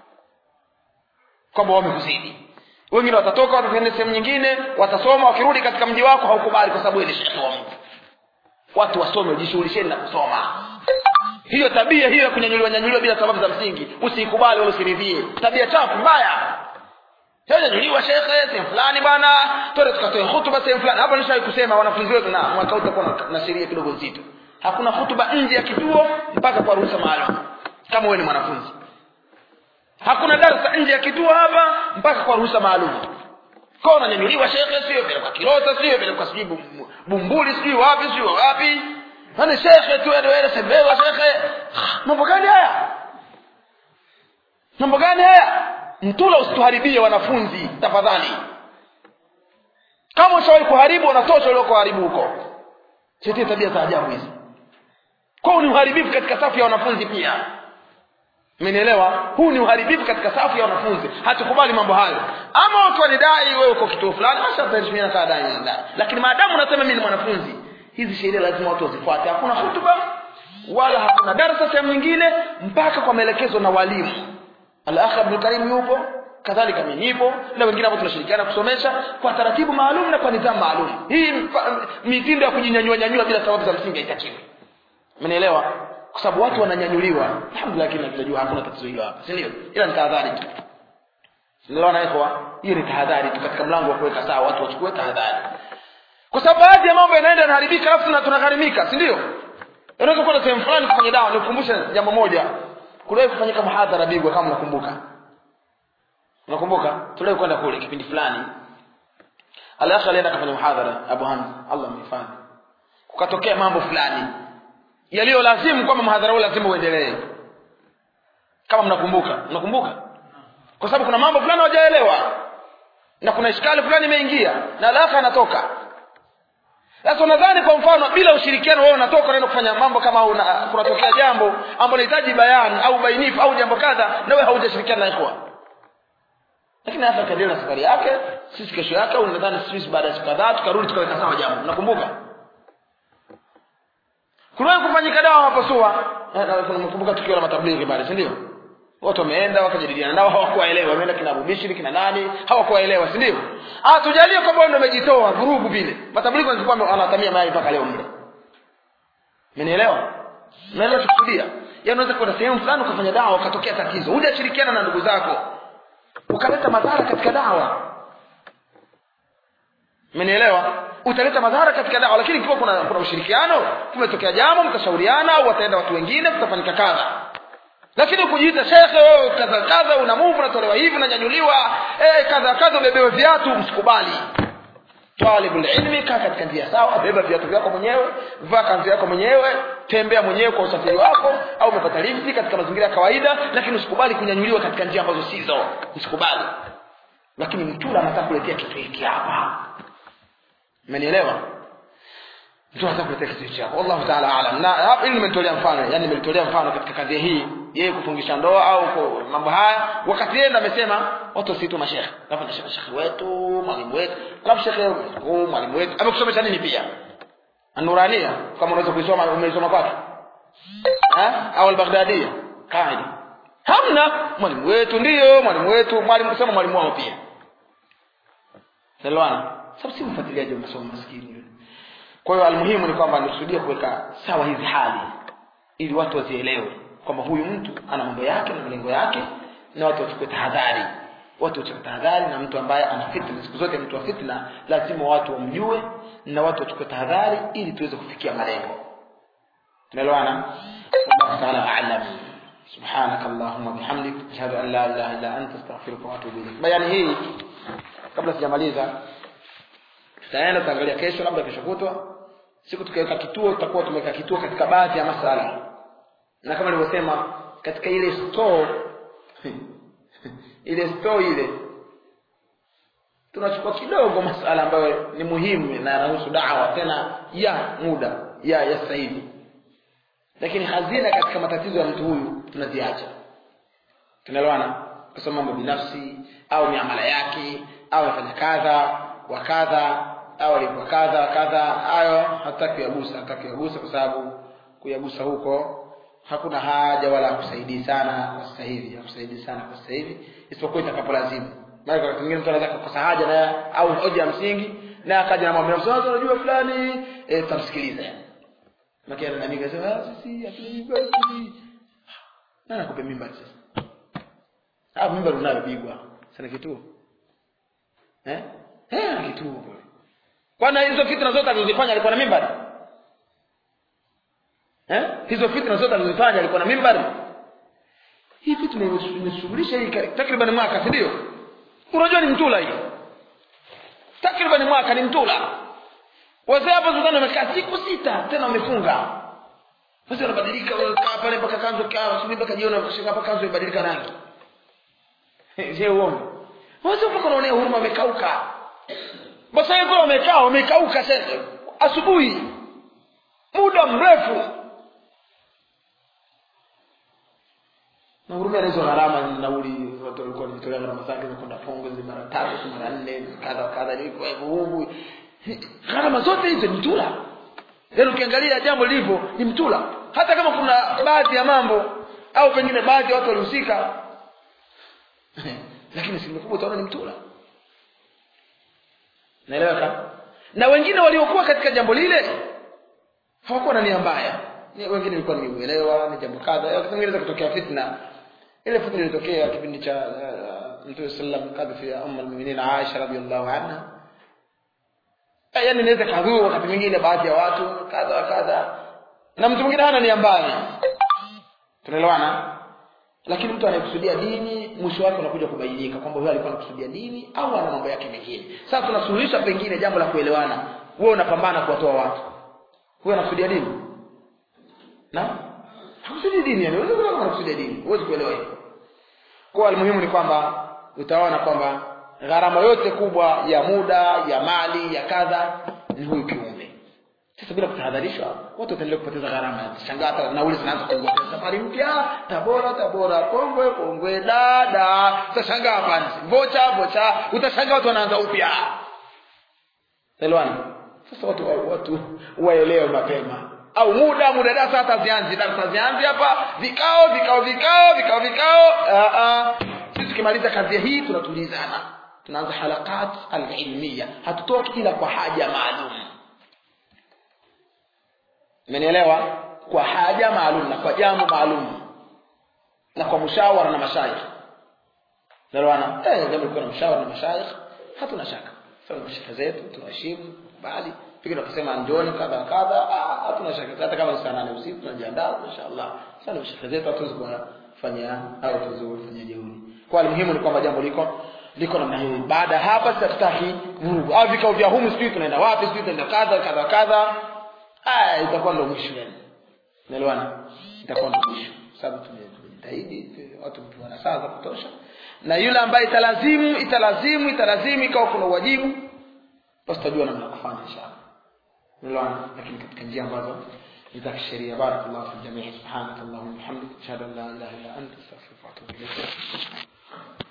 kwamba wamekuzidi wengine watatoka watakwenda sehemu nyingine watasoma wakirudi katika mji wako haukubali kwa sababu wewe ni shekhe wa mtu watu wasome wajishughulisheni na kusoma hiyo tabia hiyo ya kunyanyuliwa nyanyuliwa bila sababu za msingi usiikubali wala usiridhie tabia chafu mbaya nyanyuliwa shekhe sehemu fulani bwana twende tukatoe hutuba sehemu fulani hapa nishawahi kusema wanafunzi wetu na mwaka huu utakuwa na- na sheria kidogo nzito hakuna hutuba nje ya kituo mpaka kwa ruhusa maalum kama wewe ni mwanafunzi hakuna darasa nje ya kituo hapa mpaka kwa ruhusa maalum kwa unanyanyuliwa shekhe sio vile kwa kilota sio vile kwa sijui Bum- bumbuli sijui wapi sijui wapi yani shekhe tu wewe wewe sembewa shekhe mambo gani haya mambo gani haya mtula usituharibie wanafunzi tafadhali kama ushawahi kuharibu unatosha ulio kuharibu huko sitie tabia za ajabu hizi kwa ni uharibifu katika safu ya wanafunzi pia umenielewa huu ni uharibifu katika safu ya wanafunzi hatukubali mambo hayo ama ukiwa ni dai wewe uko kituo fulani basi utaheshimiana kama dai na dai lakini maadamu unasema mimi ni mwanafunzi hizi sheria lazima watu wazifuate hakuna hutuba wala hakuna darasa sehemu nyingine mpaka kwa maelekezo na walimu al-akh Abdul Karim yupo kadhalika mimi nipo na wengine hapo tunashirikiana kusomesha kwa taratibu maalum na kwa nidhamu maalum hii mpa- mitindo ya kujinyanyua nyanyua bila sababu za msingi haitakiwi Umenielewa? Kwa sababu watu wananyanyuliwa. Alhamdulillah kila tunajua hakuna tatizo hilo hapa. Si ndio? Ila ni tahadhari tu. Unaelewa na ikhwa? Hiyo ni tahadhari tu katika mlango wa kuweka sawa watu wachukue tahadhari. Kwa sababu baadhi ya mambo yanaenda yanaharibika alafu na tunagharimika, si ndio? Unaweza kwenda sehemu fulani kufanya dawa, nikukumbusha jambo moja. Kuliwahi kufanyika muhadhara Bigwa kama unakumbuka. Unakumbuka? Tuliwahi kwenda kule kipindi fulani. Al-akhi alienda kufanya muhadhara Abu Hamza, Allah mhifadhi. Kukatokea mambo fulani yaliyo lazimu kwamba mhadhara huu lazima uendelee kama mnakumbuka mnakumbuka kwa sababu kuna mambo fulani hawajaelewa na kuna ishkali fulani imeingia na alafu anatoka sasa unadhani kwa mfano bila ushirikiano wewe unatoka unaenda kufanya mambo kama una, kunatokea jambo ambalo linahitaji bayani au bainifu au jambo kadha na wewe haujashirikiana na ikhwa lakini hata kaendelea na safari yake sisi kesho yake au nadhani sisi baada ya siku kadhaa tukarudi tukaweka sawa jambo mnakumbuka kuliwahi kufanyika dawa mapasua nakumbuka tukio la matablighi pale si ndio watu wameenda wakajadiliana nao hawakuwaelewa wameenda kina Abu Bishri kina nani hawakuwaelewa si ndio ah tujalie kwamba ndio umejitoa vurugu vile matablighi walikuwa wanatamia mayai mpaka leo mle umenielewa unaelewa tukusudia yaani unaweza kwenda sehemu fulani ukafanya dawa ukatokea tatizo hujashirikiana na ndugu zako ukaleta madhara katika dawa umenielewa utaleta madhara katika dawa lakini ikiwa kuna, kuna ushirikiano kumetokea jambo mtashauriana au wataenda watu wengine kutafanyika kadha lakini kujiita shekhe wewe kadha kadha una move unatolewa hivi unanyanyuliwa eh kadha kadha ubebewe viatu msikubali talibul ilmi kaa katika njia sawa beba viatu vyako mwenyewe vaa kanzu yako mwenyewe tembea mwenyewe kwa usafiri wako au umepata lifti katika mazingira ya kawaida lakini usikubali kunyanyuliwa katika njia ambazo sizo usikubali lakini mtula anataka kuletea kitu hiki hapa umenielewa mtu anataka kuletea kitu chako wallahu taala alam na hapa hili nimetolea mfano yani nimetolea mfano katika kadhia hii yeye kufungisha ndoa au kwa mambo haya wakati yeye ndo amesema watu wasiitwe mashekhe alafu anasema shekhe wetu mwalimu wetu alafu shekhe huu mwalimu wetu amekusomesha nini pia anurania kama unaweza kuisoma umeisoma kwake eh au al-Baghdadi kaida hamna mwalimu wetu ndiyo mwalimu wetu mwalimu kusema mwalimu wao pia Salwana sababu si mfuatiliaji wa masomo maskini yule kwa hiyo almuhimu ni kwamba nikusudia kuweka sawa hizi hali ili watu wazielewe kwamba huyu mtu ana mambo yake na malengo yake na watu wachukue tahadhari watu wachukue tahadhari na mtu ambaye ana fitna siku zote mtu wa fitna lazima watu wamjue na watu wachukue tahadhari ili tuweze kufikia malengo tunaelewana Allah ta'ala a'lam سبحانك اللهم وبحمدك اشهد ان لا اله الا انت استغفرك واتوب اليك bayani hii kabla sijamaliza tutaenda tutaangalia kesho labda kesho kutwa siku tukiweka kituo tutakuwa tumeweka kituo katika baadhi ya masala na kama nilivyosema katika ile store ile store ile tunachukua kidogo masala ambayo ni muhimu na yanahusu dawa tena ya muda ya ya sasa hivi lakini hazina katika matatizo ya mtu huyu tunaziacha tunaelewana kwa mambo binafsi au miamala yake au afanya kadha wa kadha au alikuwa kadha kadha hayo hataki kuyagusa hataki kuyagusa kwa sababu kuyagusa huko hakuna haja wala hakusaidii sana kwa sasa hivi hakusaidii sana kwa sasa hivi isipokuwa itakapolazimu maana kwa kingine mtu anaweza kukosa haja na au hoja ya msingi na akaja na mambo sasa unajua fulani eh tutamsikiliza Makia na nani kasema ah sisi hatuna mimba sisi. Nani akupe mimba sasa? Ah mimba unayopigwa. Sana kituo. Eh? Eh kituo kule. Kwana hizo fitna zote alizofanya alikuwa na mimba? Eh? Hizo fitna zote alizofanya alikuwa na mimba? Hii fitna imeshughulisha hii takriban mwaka si ndio? Unajua ni mtula hii. Takriban mwaka ni mtula wazee hapa Sudani wamekaa siku sita tena wamefunga basi wanabadilika wanakaa pale mpaka kanzo kaa asubuhi mpaka jioni wakashika hapa kanzo ibadilika rangi je uongo wazee mpaka wanaonea huruma wamekauka basi hiyo wamekaa wamekauka sasa asubuhi muda mrefu na hurumia na hizo gharama nauli watu walikuwa wanajitolea gharama zake za kwenda Pongo zile mara tatu mara nne kadha kadha ni kwa hivyo gharama zote hizo ni mtula yaani ukiangalia jambo lilivyo ni mtula hata kama kuna baadhi ya mambo au pengine baadhi ya watu walihusika lakini asilimia kubwa utaona ni mtula naeleweka na wengine waliokuwa katika jambo lile hawakuwa na nia mbaya wengine ilikuwa ni uelewa ni jambo kadha wakati mwingine kutokea fitna ile fitna ilitokea kipindi cha uh, mtume sallam kadhi ya umma almu'minin Aisha radhiallahu anha yani inaweza kadhuru wakati mwingine baadhi ya watu kadha kadha na mtu mwingine hana nia mbaya tunaelewana lakini mtu anayekusudia dini mwisho wake unakuja kubainika kwamba huyo alikuwa anakusudia dini au ana mambo yake mengine sasa tunasuluhisha pengine jambo la kuelewana wewe unapambana kuwatoa watu huyo anakusudia dini na hakusudi dini yani wewe kama unakusudia dini huwezi kuelewa hivyo kwa almuhimu ni kwamba utaona kwamba gharama yote kubwa ya muda ya mali ya kadha ni huyu kiumbe sasa bila kutahadharishwa watu wataendelea kupoteza gharama shangaa hata nauli zinaanza kuongea safari mpya tabora tabora kongwe kongwe dada utashangaa hapa vocha vocha utashangaa watu wanaanza upya Elwana sasa watu watu waelewe mapema au muda muda darasa hata zianzi darasa zianzi hapa vikao vikao vikao vikao vikao a a sisi tukimaliza kazi hii tunatulizana tunaanza halakat alilmiya hatutoki ila kwa haja maalum umenielewa kwa haja maalum na kwa jambo maalum na kwa mshawara na mashayikh nalwana eh jambo liko na mshawara na mashayikh hatuna shaka sawa mashaka zetu tunaheshimu bali pengine wakisema njoni kadha kadha ah, hatuna shaka hata kama ni saa nane usiku tunajiandaa mashaallah sana mashaka zetu hatuwezi kufanya au tuwezi kufanya jeuri kwa muhimu ni kwamba jambo liko liko namna hiyo baada hapa sitataki vurugu au vikao vya humu sijui tunaenda wapi sijui tunaenda kadha kadha kadha ah itakuwa ndio mwisho yani unaelewana itakuwa ndio mwisho sababu tumejitahidi watu wana saa za kutosha na yule ambaye italazimu italazimu italazimu ikawa kuna uwajibu basi tutajua namna kufanya inshallah unaelewana lakini katika njia ambazo ni za kisheria barakallahu fi jamii subhanaka allahumma hamdik ashhadu an la ilaha illa anta astaghfiruka wa atubu ilayk